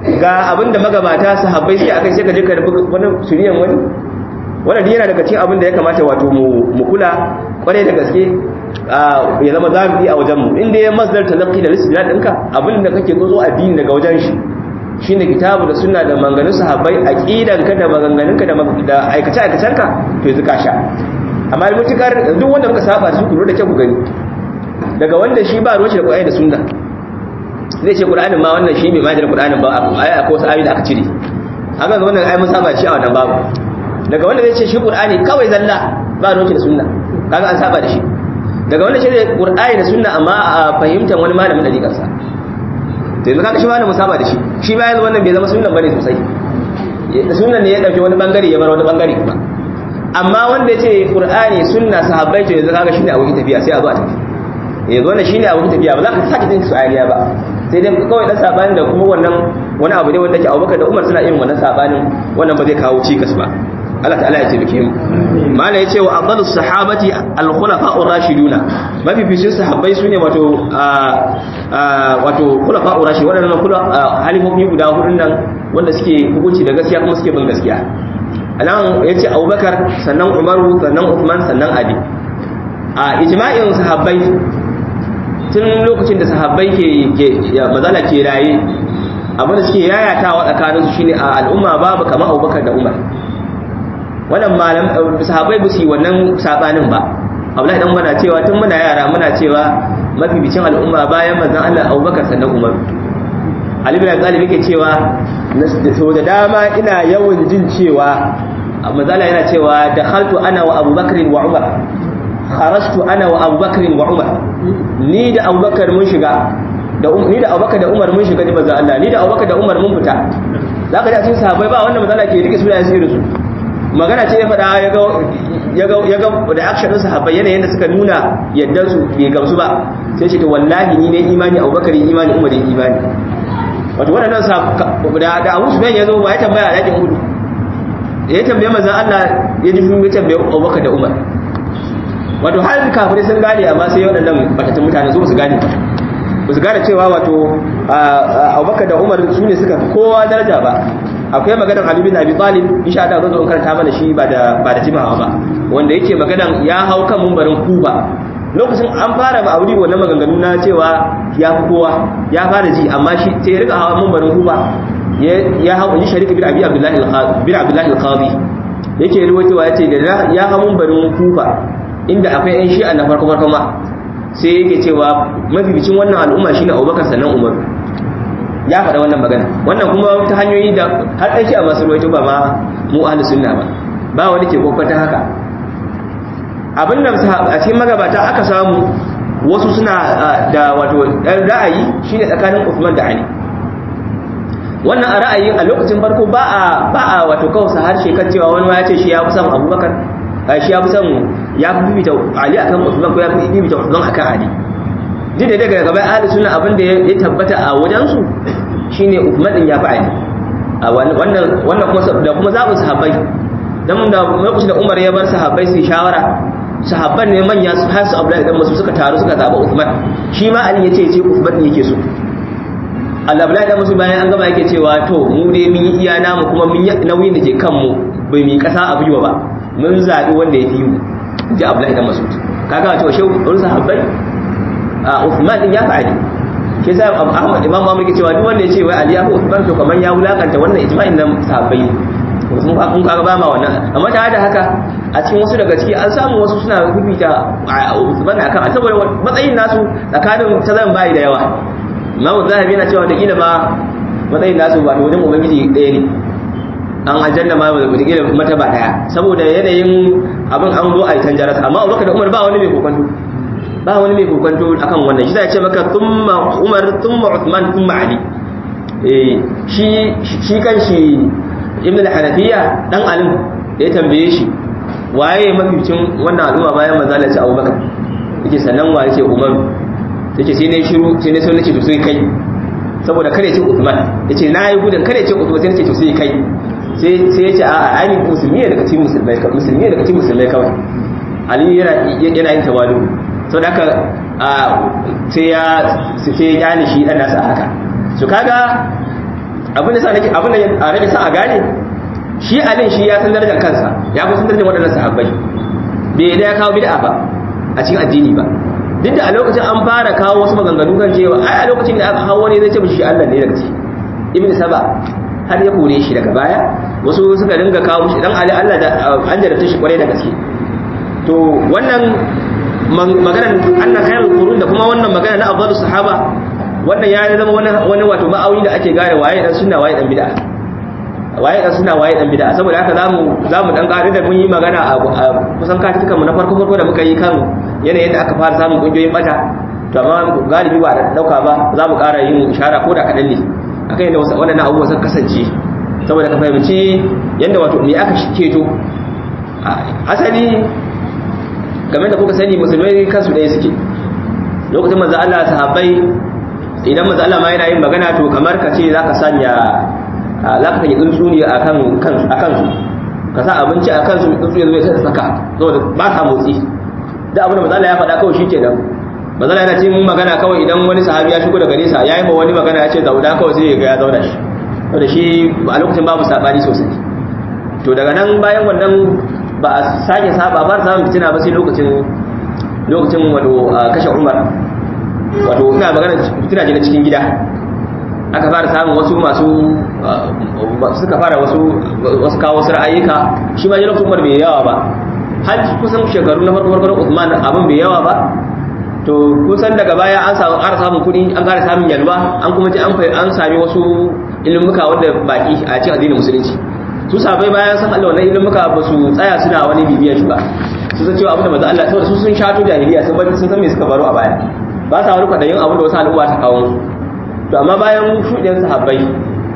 ga abinda magabata sahabbai sai akai sai ka je ka rubuta wani shiriyan wani wannan yana daga cikin abin da ya kamata wato mu kula kware da gaske ya zama zamu a wajen mu inda ya masdar talaqqi da lisbiyat ɗinka abin da kake zo a dini daga wajen shi shine kitabu da sunna da maganganun sahabbai aqidanka da maganganunka da aikace aikacenka to yanzu ka sha amma mutukar duk wanda muka saba su ku da kyau ku gani daga wanda shi ba ruwan shi da Qur'ani da sunna zai ce Qur'anin ma wannan shi bai ma da Qur'anin ba ai akwai wasu ayoyi da aka cire haka ga wannan ai mun saba shi a wannan babu daga wanda zai ce shi Qur'ani kawai zalla ba ruwan shi da sunna kaga an saba da shi daga wanda shi da Qur'ani da sunna amma a fahimtar wani malamin dariƙar sa to yanzu kaga shi malamin saba da shi shi ba yanzu wannan bai zama sunnan bane sosai sunnan ne ya dauke wani bangare ya bar wani bangare kuma amma wanda ya ce Qur'ani sunna sahabbai to yanzu kaga shine abokin tafiya sai a zo a tafi yanzu wannan shine abokin tafiya ba za ka sake jin su ayaniya ba sai dai kawai dan sabanin da kuma wannan wani abu ne wanda ke Abubakar da Umar suna irin wannan sabanin wannan ba zai kawo cikas ba Allah ta'ala ya taimake mu mala yace wa afdalus sahabati al-khulafa'ur rashiduna mafificin sahabbai sune wato wato khulafa'ur rashid wadannan kula halifofi guda hudun nan wanda suke hukunci da gaskiya kuma suke bin gaskiya anan yace Abubakar sannan Umaru sannan Uthman sannan Ali a ijma'in sahabbai tun lokacin da sahabbai ke mazala ke raye abinda suke yayatawa tsakaninsu shine a al'umma babu kamar Abubakar da Umar wannan malam sahabbai ba su yi wannan sabanin ba Abdullahi dan muna cewa tun muna yara muna cewa mafibicin al'umma bayan manzon Allah Abubakar sannan Umar Ali bin Abi Talib yake cewa so da dama ina yawan jin cewa manzala yana cewa dakhaltu ana wa Abubakar wa Umar kharajtu ana wa Abubakar wa Umar ni da Abubakar mun shiga da ni da Abubakar da Umar mun shiga da manzon Allah ni da Abubakar da Umar mun fita zaka ji a cikin sahabbai ba wanda manzala ke rike su da su su magana ce ya faɗa ya ga da action ɗin sahabbai yanayin da suka nuna yadda su bai gamsu ba sai ce to wallahi ni ne imani abubakar imani umar imani wato waɗannan da da abu su ya zo ba ya tambaya a yakin hudu ya tambaye manzon Allah ya ji ya tambaye abubakar da umar wato har kafirai sun gane amma sai waɗannan batatun mutane su ba su gane ba su gane cewa wato abubakar da umar su ne suka kowa daraja ba akwai maganar Ali bin Abi Talib insha Allah zan zo in karanta mana shi ba da ba da jimawa ba wanda yake maganar ya hau kan mumbarin Kuba lokacin an fara ba auri wannan maganganu na cewa ya fi kowa ya fara ji amma shi sai ya rika hawa mumbarin Kuba ya hau in Sharik bin Abi Abdullah al-Qadi bin Abdullah al-Qadi yake ruwaitowa yace da ya hau mumbarin Kuba inda akwai yan shi'a na farko farko ma sai yake cewa mabibicin wannan al'umma shine Abubakar sannan Umar ya faɗa wannan magana wannan kuma ta hanyoyi da har ɗan shi a masu ruwaito ba ma mu ahlus sunna ba ba wani ke kokwata haka abin da a cikin magabata aka samu wasu suna da wato ɗan ra'ayi shine tsakanin Uthman da Ali wannan a ra'ayi a lokacin farko ba a ba a wato kawsa harshe kan cewa wani ya ce shi ya fi son Abubakar shi ya fi son ya fi bibita Ali akan Uthman ko ya fi bibita Uthman akan Ali duk da daga gaba ahli sunna abin da ya tabbata a wajensu shine Uthman din ya fi Ali a wannan wannan kuma da kuma zabin sahabbai dan da lokacin da Umar ya bar sahabbai su shawara sahabban ne manya su har su Abdullahi dan Mas'ud suka taru suka zaba Uthman shi ma Ali yace yace Uthman ne yake so Allah Abdullahi dan Mas'ud bayan an gama yake cewa to mu dai mun yi iya namu kuma mun yi nauyin da ke kanmu bai mi kasa a biyo ba mun zabi wanda ya fi mu ji Abdullahi dan Mas'ud kaga cewa shehu ɗin sahabbai Uthman din ya fi Ali shi yasa Ahmad Imam Ahmad ke cewa duk wanda ya ce wai Ali ya fi Uthman to kaman ya wulakanta wannan ijma'in nan sahabbai ne kun kun kaga ba ma wannan amma tare da haka a cikin wasu daga ciki an samu wasu suna bibita Uthman akan saboda matsayin nasu tsakanin tazaran bayi da yawa Imam Zahabi yana cewa da kila ma matsayin nasu ba wajen ubangiji ɗaya ne an aljanna ma da kila mata ba daya saboda yanayin abin an zo a yi tanjaras amma Abubakar da Umar ba wani mai kokonto ba wani mai kokonto akan wannan shi zai ce maka thumma Umar thumma Uthman thumma Ali eh shi shi kanshi Ibn al-Hanafiya dan alim da ya tambaye shi waye maficin wannan al'umma bayan manzo Allah ya Abubakar yake sannan waye ce Umar yake sai ne shiru sai ne sai nace to sai kai saboda kare ce Uthman yace nayi gudun kare ce Uthman sai nace to sai kai sai sai yace a'a ai musulmi ne daga cikin musulmai musulmi ne daga cikin musulmai kawai Ali yana yana yin tawadu sau da aka sai ya sai ya shi dan nasa haka su kaga abin da sa nake abin da a rage sa a gane shi alin shi ya san darajar kansa ya fi san darajar waɗannan sahabbai bai da ya kawo bid'a ba a cikin addini ba duk da a lokacin an fara kawo wasu maganganu kan cewa ai a lokacin da aka kawo wani zai ce mishi Allah ne daga ciki ibn saba har ya kore shi daga baya wasu suka dinga kawo mishi dan ali Allah da an jarabta shi kwarai da gaske to wannan maganar anna khairul qurun da kuma wannan magana na afdalus sahaba wannan ya zama wani wani wato ma'auni da ake gane waye dan sunna waye dan bid'a waye dan sunna waye dan bid'a saboda haka zamu zamu dan kare da mun yi magana a kusan katukan mu na farko farko da muka yi kan yanayin da aka fara samun kungiyoyin bata to amma galibi ba da dauka ba za mu kara yin ishara ko da kadan ne akan yadda wasu wannan abubuwa sun kasance saboda ka fahimci yadda wato me aka keto asali game da kuka sani musulmai kansu ɗaya suke lokacin manzo Allah sahabbai idan manzo Allah ma yana yin magana to kamar ka ce zaka sanya za ka sanya tsuntsu ne akan kansu akan su ka sa abinci a kansu tsuntsu ya zo ya saka saboda ba sa motsi da abin da manzo Allah ya faɗa kawai shikenan manzo Allah yana cin magana kawai idan wani sahabi ya shigo daga nesa yayi ma wani magana ya ce zauna kawai sai ya ga ya zauna shi saboda shi a lokacin babu sabani sosai to daga nan bayan wannan ba a sake saba ba samun fitina ba sai lokacin lokacin wato kashe umar wato ina magana fitina ce na cikin gida aka fara samun wasu masu suka fara wasu wasu kawo wasu ra'ayyuka shi ma lokacin umar bai yawa ba har kusan shekaru na farko farko Uthman abin bai yawa ba to kusan daga baya an samu ƙara samun kuɗi an ƙara samun yalwa an kuma ji an sami wasu ilimuka wanda baki a cikin addinin musulunci su sabai bayan san Allah wannan ilimuka ba su tsaya suna wani bibiyar shi ba su san cewa abin da manzo Allah saboda su sun shato jahiliya sun bari sun san me suka baro a baya ba sa wani kwadayin abin da wasu al'umma ta kawo musu to amma bayan shuɗin sahabbai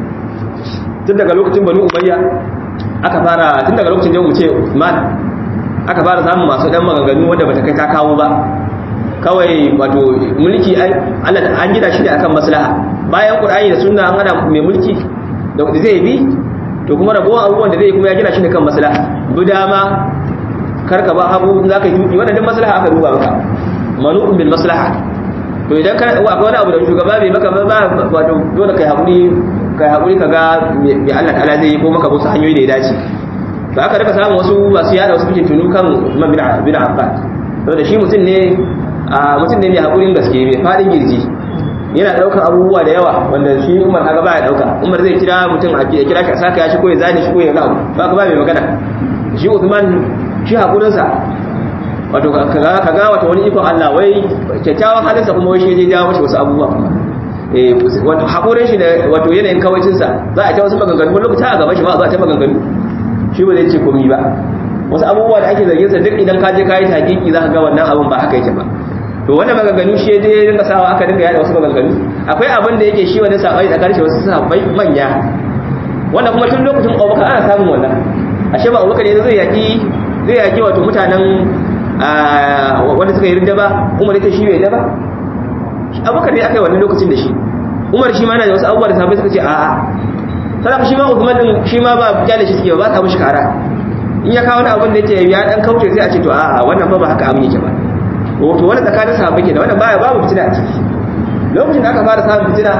tun daga lokacin banu umayya aka fara tun daga lokacin da mu ce Uthman aka fara samun masu dan maganganu wanda bata kai ta kawo ba kawai wato mulki Allah an gida shi ne akan maslaha bayan Qur'ani da sunna an hada mai mulki da zai bi to kuma ragowar abubuwan da zai kuma ya gina shi ne kan maslaha bu dama karka ba hagu za ka yi tuki wannan duk maslaha aka duba maka manu'un bil maslaha to idan ka akwai wani abu da shugaba bai maka ba wato dole kai hakuri kai hakuri ka ga me Allah ta'ala zai yi ko maka wasu hanyoyi da ya dace to aka rika samun wasu masu yada wasu fitin tunu kan Umar bin bin Affan saboda shi mutum ne mutum ne mai hakurin gaske mai fadin girji yana daukan abubuwa da yawa wanda shi Umar kaga baya dauka Umar zai kira mutum a kira ka saka ya shi ko ya zane shi ko ya gawo ba ka ba mai magana shi Uthman shi hakurin sa wato kaga kaga wato wani ikon Allah wai kyakkyawan halin sa kuma wai shi ya jawo shi wasu abubuwa kuma eh wato hakurin shi da wato yanayin kawaicin sa za a ta wasu maganganu wani lokaci a gaban shi ma za a ta maganganu shi ba zai ce komai ba wasu abubuwa da ake zargin sa duk idan ka je ka yi hakiki za ka ga wannan abun ba haka yake ba to wannan maganganu shi je ya dinga sawa aka dinga yada wasu maganganu akwai abin da yake shi wani sabai tsakanin shi wasu sahabbai manya wannan kuma tun lokacin Abubakar ana samun wannan ashe ba Abubakar ne zai yaki zai yaki wato mutanen wanda suka yi rinda ba Umar ita shi bai da ba Abubakar ne aka yi wannan lokacin da shi Umar shi ma yana da wasu abubuwa da sahabbai suka ce a'a sadaka shi ma Uthman din shi ma ba kyale shi suke ba ta mishi kara in ya kawo wani abin da yake ya dan kauce sai a ce to a'a wannan fa ba haka abin yake ba to wani tsakanin sahabbai ke da wannan baya babu fitina a ciki lokacin da aka fara samun fitina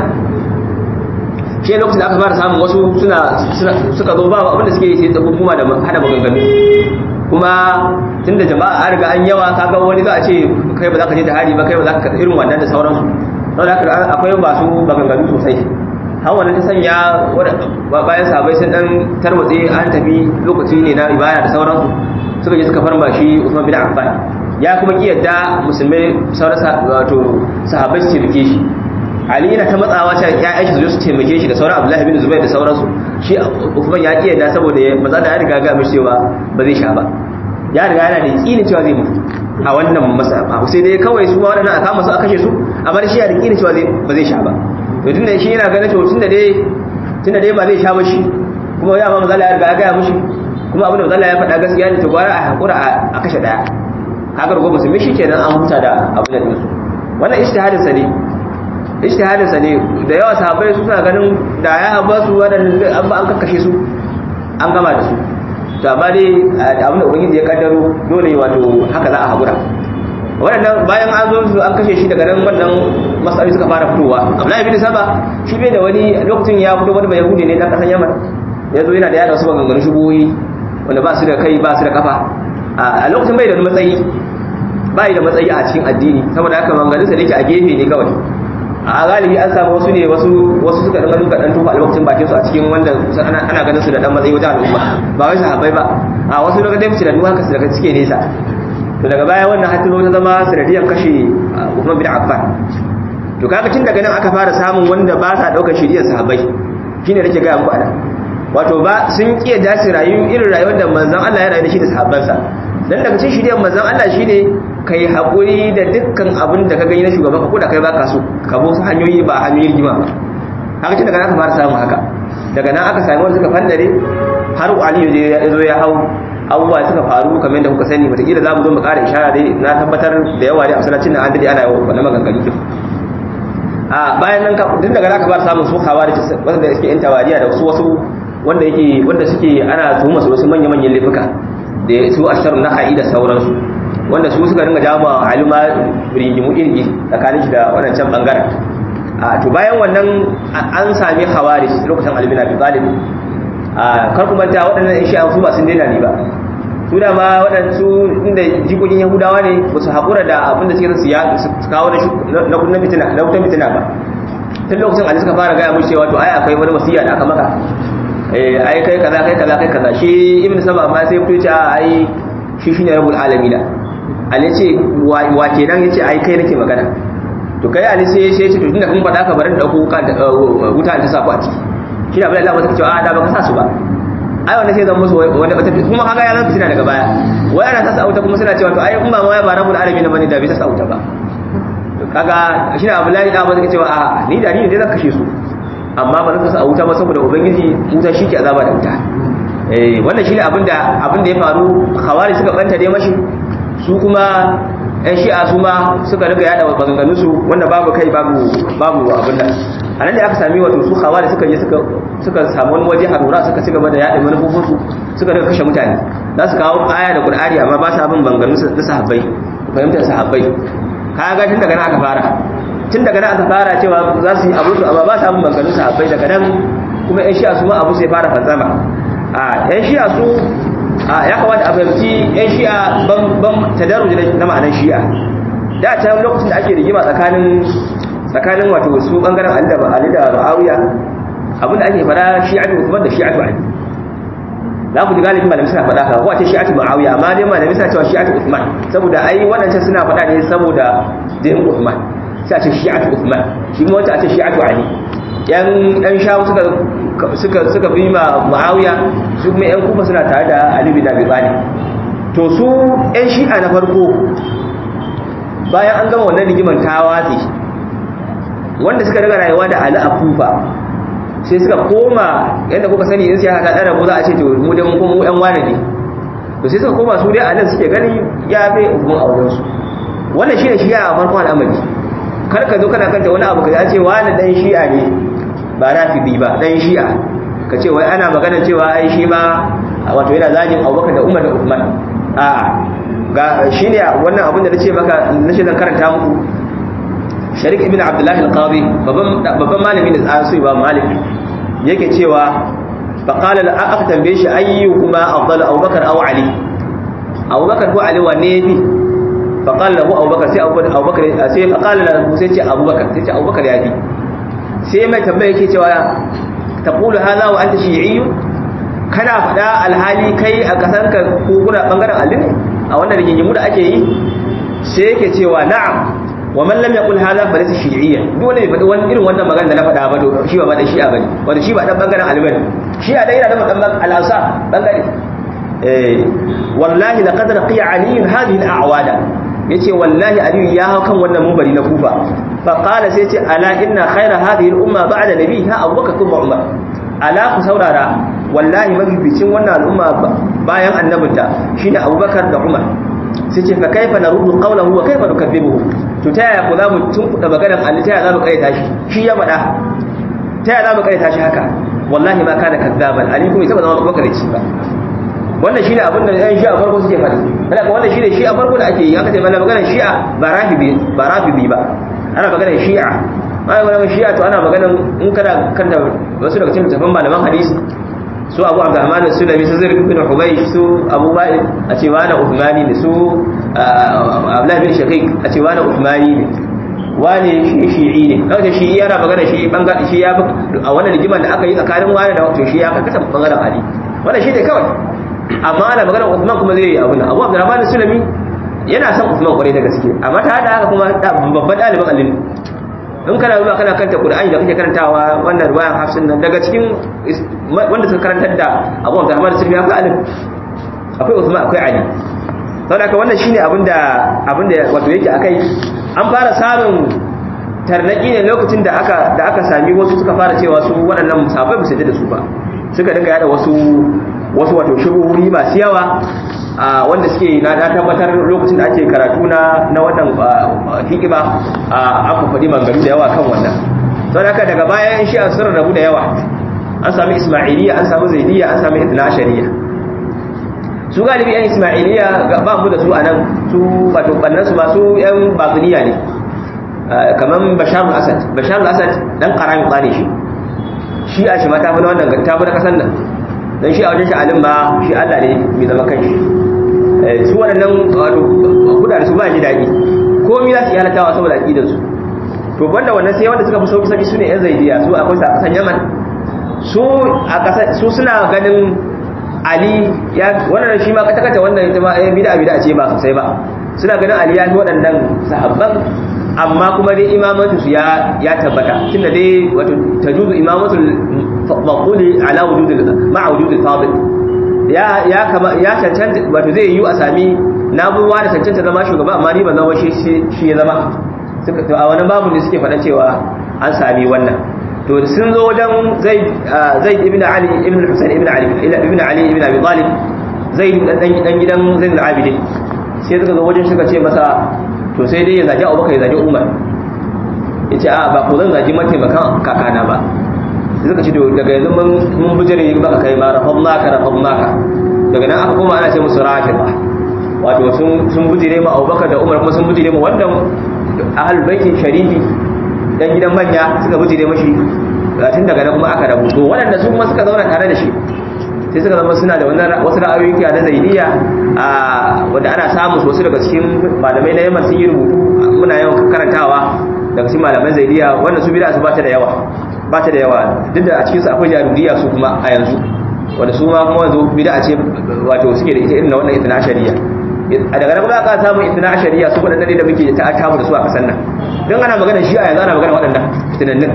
shi lokacin da aka fara samun wasu suna suka zo ba abinda suke yi sai tsakon kuma da hada maganganu kuma tunda jama'a an riga an yawa kaga wani za a ce kai ba za ka je jihadi ba kai ba za ka irin wannan da sauransu saboda haka akwai masu maganganu sosai har wannan ta sanya bayan sahabbai sun dan tarwatse an tafi lokaci ne na ibada da sauransu suka je suka farma shi Usman bin Affan ya kuma kiyarda musulmai sauran wato sahabbai su taimake shi ali yana ta matsawa ta ya'yan shi su su taimake shi da sauran abdullahi bin zubair da sauransu shi uthman ya kiyarda saboda maza da ya riga ga mishi cewa ba zai sha ba ya riga yana da yakinin cewa zai mutu a wannan masa sai dai kawai su ma waɗannan a kama su a kashe su amma shi ya da yakinin cewa ba zai sha ba to tunda shi yana ganin cewa tunda dai tunda dai ba zai sha ba shi kuma ya ma maza ya riga ya ga mishi kuma abin da maza ya faɗa gaskiya ne to gwara a hakura a kashe daya haka rugo musulmi shi kenan an huta da abin da dinsu wannan ijtihadin sa ne ijtihadin sa ne da yawa sahabbai su suna ganin da ya haba su wadannan an ba an kakkashe su an gama da su to amma dai abin da ubangiji ya kaddaro dole wato haka za a hakura waɗannan bayan an zo su an kashe shi daga nan wannan matsaloli suka fara fitowa Abdullahi bin Saba shi bai da wani lokacin ya fito wani bai yahudi ne dan kasan Yaman ya zo yana da yada wasu maganganun shubuhoyi wanda ba su da kai ba su da kafa a lokacin bai da wani matsayi bai da matsayi a cikin addini saboda haka maganganunsa da yake a gefe ne kawai a galibi an samu wasu ne wasu wasu suka dinga duka dan tufa alwakacin bakin su a cikin wanda ana ganin su da dan matsayi wajen al'umma ba wai sahabbai ba a wasu daga dai da duka su daga cike nesa to daga baya wannan hatta ta zama sanadiyar kashe Uthman bin Affan to kaga tun daga nan aka fara samun wanda ba sa daukar shiriyar sahabbai shine nake ga muku ana wato ba sun kiya dace rayu irin rayuwar da manzon Allah ya rayu da shi da sahabbansa dan daga cikin shiriyar manzon Allah shine kai haƙuri da dukkan abin da ka gani na shugaban ka ko da kai baka so ka bo su hanyoyi ba hanyoyin rigima ba haka tun daga nan aka fara samun haka daga nan aka sami wanda suka fandare har Ali ya zo ya hau abubuwa suka faru kamar da kuka sani wataƙila za mu zo mu ƙara ishara dai na tabbatar da yawa dai a masallacin nan an dade ana yawan wannan maganganu kin a bayan nan tun daga nan aka fara samun su khawarij wanda suke yan tawariya da wasu wasu wanda yake wanda suke ana tuhuma su wasu manya-manyan laifuka da su ashar na da sauransu wanda su suka ringa jawo alima rigimu iri tsakanin shi da wadancan bangaren a to bayan wannan an sami khawarij lokacin albina bi talib a kar ku manta waɗannan shi an su ba sun daina ne ba su da ma waɗansu inda jikokin yahudawa ne ba su haƙura da abin da suke su ya su kawo na kunnan fitina na wutan fitina ba tun lokacin ali suka fara gaya mushi cewa to ai akwai wani wasiya da aka maka eh ai kai kaza kai kaza kai kaza shi ibnu saba amma sai fito ce ai shi shine rabbul alamin ali ce wa kenan yace ai kai nake magana to kai ali sai sai ce to tunda kun faɗa ka bari da dauko wuta ta sa ku a ciki shi da Allah ba ta ce a da baka sa su ba ai wannan sai zan musu wanda wata kuma kaga ya zanta daga baya wai ana ta sauta kuma suna cewa to ai in ba ma ya ba rabbul alamin bane da bai ta sauta ba to kaga shi da Abdullahi da ba zai cewa a ni da ni ne zan kashe su amma ba zan sa wuta ba saboda ubangiji wuta shi ke azaba da wuta eh wannan shi ne abinda abinda ya faru khawari suka banta dai mashi su kuma ɗan shi'a su ma suka riga yada maganganun su wanda babu kai babu babu abin nan a nan da aka sami wato su khawari suka je suka suka samu wani waje harura suka ci gaba da yada manufofin su suka riga kashe mutane za su kawo aya da qur'ani amma ba sa bin maganganun na sahabbai fahimtar sahabbai kaga tun daga nan aka fara tun daga nan aka fara cewa za su yi abu su amma ba sa bin maganganun sahabbai daga nan kuma yan shi'a su ma abu sai fara fantsama a yan shi'a su ya kamata a fahimci yan shi'a ban tadarruji na ma'anar shi'a da can lokacin da ake rigima tsakanin tsakanin wato su bangaren Ali da Ali da Muawiya abinda ake fara shi'atu Uthman da shi'atu Ali za ku ji galibin malamai suna faɗa ka ko a ce shi'atu Muawiya amma dai malamai suna cewa shi'atu Uthman saboda ai waɗancan suna faɗa ne saboda jinin Uthman sai a ce shi'atu Uthman shi kuma wata a ce shi'atu Ali yan yan shawu suka suka suka bi ma Muawiya su kuma yan kufa suna tare da Ali bin Abi Talib to su yan shi'a na farko bayan an gama wannan rigiman ta watsi wanda suka daga rayuwa da Ali a Kufa sai suka koma yadda kuka sani in siyasa ta dara mu za a ce to mu dai mun kuma mu yan wane ne to sai suka koma su dai Ali suke gani ya bai ubun auren su wannan shine shi'a a farkon al'amari kar ka zo kana kanta wani abu ka ce wani dan shi'a ne ba rafidi ba dan shi'a ka ce wai ana magana cewa ai shi ma wato yana zagin Abubakar da Umar da Uthman a ga shine wannan abin da nace maka nace zan karanta muku Sharik ibn Abdullah al-Qadi babban babban malami da tsasu ba Malik yake cewa fa qala la aka tambaye shi ayyukuma afdalu Abubakar aw Ali Abubakar ko Ali wanne yafi fa qala lahu Abubakar sai Abubakar sai fa qala lahu sai ce Abubakar sai ce Abubakar yafi sai mai tambaya yake cewa taqulu hadha wa anta shi'iyyu kana fada alhali kai a kasanka ko kuna bangaren Ali ne a wannan rigingimu da ake yi sai yake cewa na'am wa man lam yaqul hadha fa laysa shi'iyyan duk wanda bai faɗi wani irin wannan magana da na faɗa ba to shi ba da shi'a bane wanda shi ba dan bangaren Ali bane shi'a dai yana da dan al-Ansar bangare eh wallahi laqad raqiya Ali hadhihi al-a'wada yace wallahi Ali ya hau kan wannan munbari na Kufa fa qala sai yace ala inna khayra hadhihi al-umma ba'da nabiha Abubakar thumma Umar ala ku saurara wallahi mafificin wannan al'umma bayan annabinta shine Abubakar da Umar sai ce fa kaifa naruddu qawlahu wa kaifa nukaththibuhu to ta yaya ku za mu tunkuda maganar Allah ta yaya za mu kaita shi shi ya faɗa ta yaya za mu kaita shi haka wallahi ma kana kazzaban ali kuma ita ba zama makarici ba wannan shine abin da yan shi'a farko suke faɗi kada ka wannan shine shi'a farko da ake yi aka ce mana magana shi'a ba rafibi ba rafibi ba ana magana shi'a ana magana shi'a to ana magana in kana kanta wasu daga cikin tafan malaman hadisi su abu abdurrahman sulami su zirg bin hubaysh su abu ba'id a ce wani uthmani ne su abdullahi bin shaqiq a ce wani uthmani ne wani shi shi'i ne kawai shi yana magana shi bangaren shi ya a wannan rigiman da aka yi tsakanin wani da wato shi ya karkata bangaren ali wannan shi ne kawai amma ana magana Uthman kuma zai yi abin Abu Abdurrahman Sulami yana son Uthman kwarai da gaske amma ta hada haka kuma babban ɗaliban Ali in kana zuwa kana karanta Qur'ani da kake karantawa wannan ruwayan Hafsin nan daga cikin wanda suka karantar da Abu Abdurrahman Sulami akwai Ali akwai Uthman akwai Ali saboda haka wannan shine abinda abinda wato yake akai an fara samun tarnaki ne lokacin da aka da aka sami wasu suka fara cewa su waɗannan musafai ba su da su ba suka dinga yada wasu wasu wato shubuhuri masu yawa wanda suke na tabbatar lokacin da ake karatu na na wannan hikima aka faɗi mangaru da yawa kan wannan sau da daga bayan shi an sun rabu da yawa an sami ismailiyya an sami zaidiyya an sami itna shari'a su galibi yan ismailiyya ba mu da su a nan su wato ɓannan su masu yan batuniya ne kamar bashar al-asad bashar al-asad dan karami tsane shi shi a shi mata fi na wannan ta fi na kasan nan don shi a wajen sha'alin ba shi Allah ne mai zama kan shi su waɗannan wato kuda da su ba ji daɗi komi za su yi halattawa saboda aƙidansu to banda wannan sai wanda suka fi sauki sauki su ne yan zaidiya su akwai sa kasan yaman su a kasa su suna ganin ali ya wannan shi ma kata kata wannan ita ma yan bid'a bid'a ce ba sosai ba suna ganin ali ya fi waɗannan sahabban amma kuma dai imamatu su ya ya tabbata tunda dai wato tajuzu imamatul maquli ala wujudil ma'a wujudil fadil ya ya kama ya cancanta wato zai yi a sami nabuwa da cancanta zama shugaba amma ni ban zama shi shi ya zama suka to a wannan babu ne suke faɗa cewa an sami wannan to sun zo wajen zaid zaid ibn ali ibn husayn ibn ali ibn ali ibn abi talib zaid dan gidan zaid al-abidin sai suka zo wajen suka ce masa to sai dai ya zagi abubakar ya zagi umar ya ce a ba ku zan zagi mataimakan kakana ba sai suka ce daga yanzu mun bujire baka kai ma rafon naka rafon naka daga nan aka koma ana ce musu rafi ba wato sun bujire ma abubakar da umar kuma sun bujire ma wannan ahal baitin sharifi dan gidan manya suka bujire mashi tun daga nan kuma aka rabu to waɗanda su kuma suka zauna tare da shi sai suka zama suna da wasu ra'ayoyi kiya na zaidiyya wanda ana samun wasu daga cikin malamai na yamma sun yi rubutu muna yawan karantawa daga cikin malaman zaidiyya wanda su bida su ba ta da yawa ba ta da yawa duk da a cikin su akwai jaruriya su kuma a yanzu wanda su ma kuma yanzu bida ce wato suke da ita irin wannan itna shari'a a daga nan kuma aka samu itna shari'a su waɗannan da muke ta tamu da su a kasan nan don ana magana shi a yanzu ana magana waɗannan fitinannin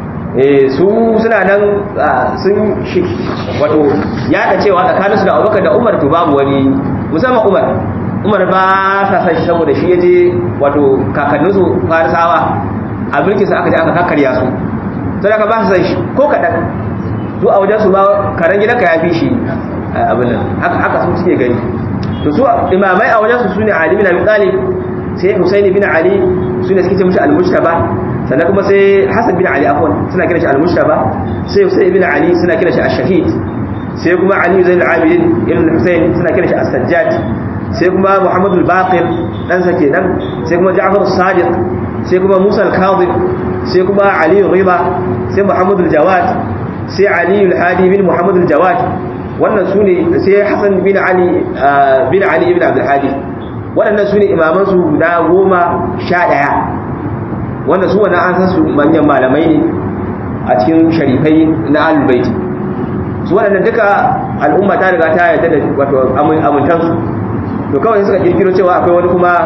su suna nan sun wato yaɗa cewa tsakaninsu da abubakar da umar to babu wani musamman umar umar ba sa san shi saboda shi ya je wato kakanninsu farisawa a mulkinsa aka je aka kakarya su sai aka ba su san shi ko kaɗan su a wajensu ba karen gidanka ya fi shi abin nan haka su suke gani to su imamai a wajensu su ne ali bin abi talib sai husaini bin ali su ne suke ce mushi al-mujtaba sannan kuma sai Hassan bin Ali afwan suna kira shi al-Mushtaba sai Husayn bin Ali suna kira shi ash-Shahid sai kuma Ali Zain al-Abidin ibn Husayn suna kira shi as-Sajjad sai kuma Muhammad al-Baqir dan sa kenan sai kuma Ja'far as-Sadiq sai kuma Musa al-Kadhib sai kuma Ali Riba sai Muhammad al-Jawad sai Ali al-Hadi bin Muhammad al-Jawad wannan sune sai Hassan bin Ali bin Ali ibn Abdul Hadi waɗannan sune imaman su guda goma sha ɗaya wanda su wani an san su manyan malamai ne a cikin sharifai na alubaiti su waɗanda duka al'umma ta riga ta yarda da wato amintansu to kawai suka kirkiro cewa akwai wani kuma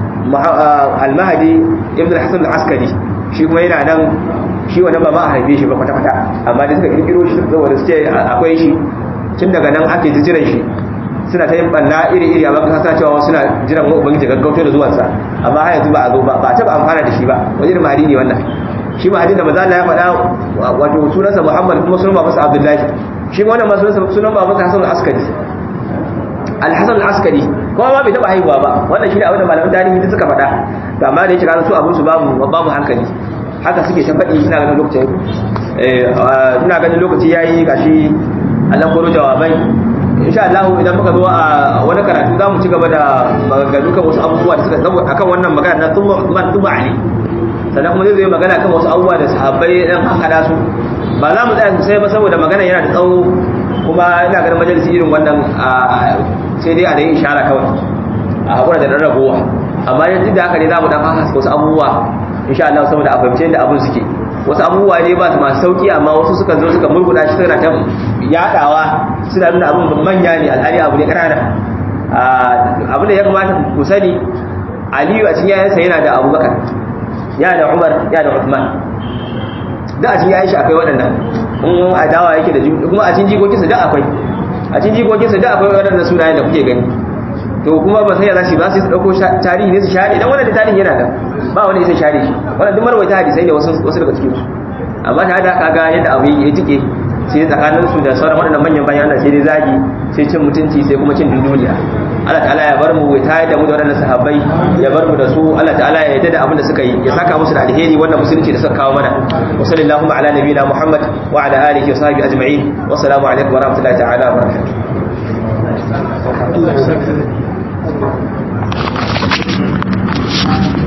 almahadi ibn al-hasan al-askari shi kuma yana nan shi wani ba ma a haife shi ba kwata-kwata amma da suka kirkiro shi saboda su ce akwai shi tun daga nan ake jiran shi suna ta yin banna iri-iri a baka sa cewa suna jiran wa ubangiji gaggauto da zuwansa amma har yanzu ba a zo ba ba taba amfana da shi ba wani irin mahadi ne wannan shi mahadi da maza Allah ya faɗa wato sunansa Muhammad kuma sunan babansa Abdullahi shi ma wannan ma sunansa sunan babansa Hassan al-Askari al-Hasan al-Askari kuma ma bai taba haihuwa ba wannan shi ne abin da malaman tarihi duk suka faɗa to amma da yake kana su abun su babu babu hankali haka suke ta faɗi ina ganin lokacin eh ina ganin lokaci yayi gashi Allah koro jawabai insha Allah idan muka zo a wani karatu za mu ci gaba da maganganu kan wasu abubuwa da suka tsawo akan wannan magana na thumma Uthman thumma Ali sannan kuma zai zo magana kan wasu abubuwa da sahabbai dan hada su ba za mu tsaya sosai ba saboda magana yana da tsawo kuma ina ganin majalisi irin wannan sai dai a da yin ishara kawai a hakura da rarragowa amma yanzu da haka ne za mu dan haska wasu abubuwa insha Allah saboda a fahimce da abun suke wasu abubuwa ne ba su masu sauki amma wasu suka zo suka murguda shi suna ta yadawa suna nuna abin manya ne alhali abu ne ƙanana abin da ya kamata ku sani aliyu a cikin yayansa yana da abubakar yana da umar yana da uthman da a cikin yayin shi akwai waɗannan in adawa yake da kuma a cikin jikokinsa da akwai a cikin jikokinsa da akwai waɗannan sunayen da kuke gani to kuma ba sai ya zashi ba sai su dauko tarihi ne su share dan wannan tarihi yana da ba wani sai share shi wannan duk marwaita hadisai ne wasu wasu daga cikin su amma ta da kaga yadda abu ya tike sai tsakanin su da sauran waɗannan manyan bayan Allah sai dai zagi sai cin mutunci sai kuma cin dunduniya Allah ta'ala ya bar mu ya tayar da mu da waɗannan sahabbai ya bar mu da su Allah ta'ala ya yarda da abin da suka yi ya saka musu da alheri wannan musulunci da suka kawo mana wa sallallahu ala nabiyina Muhammad wa ala alihi wa sahbihi ajma'in wa assalamu alaikum wa rahmatullahi ta'ala wa barakatuh Allah ya saka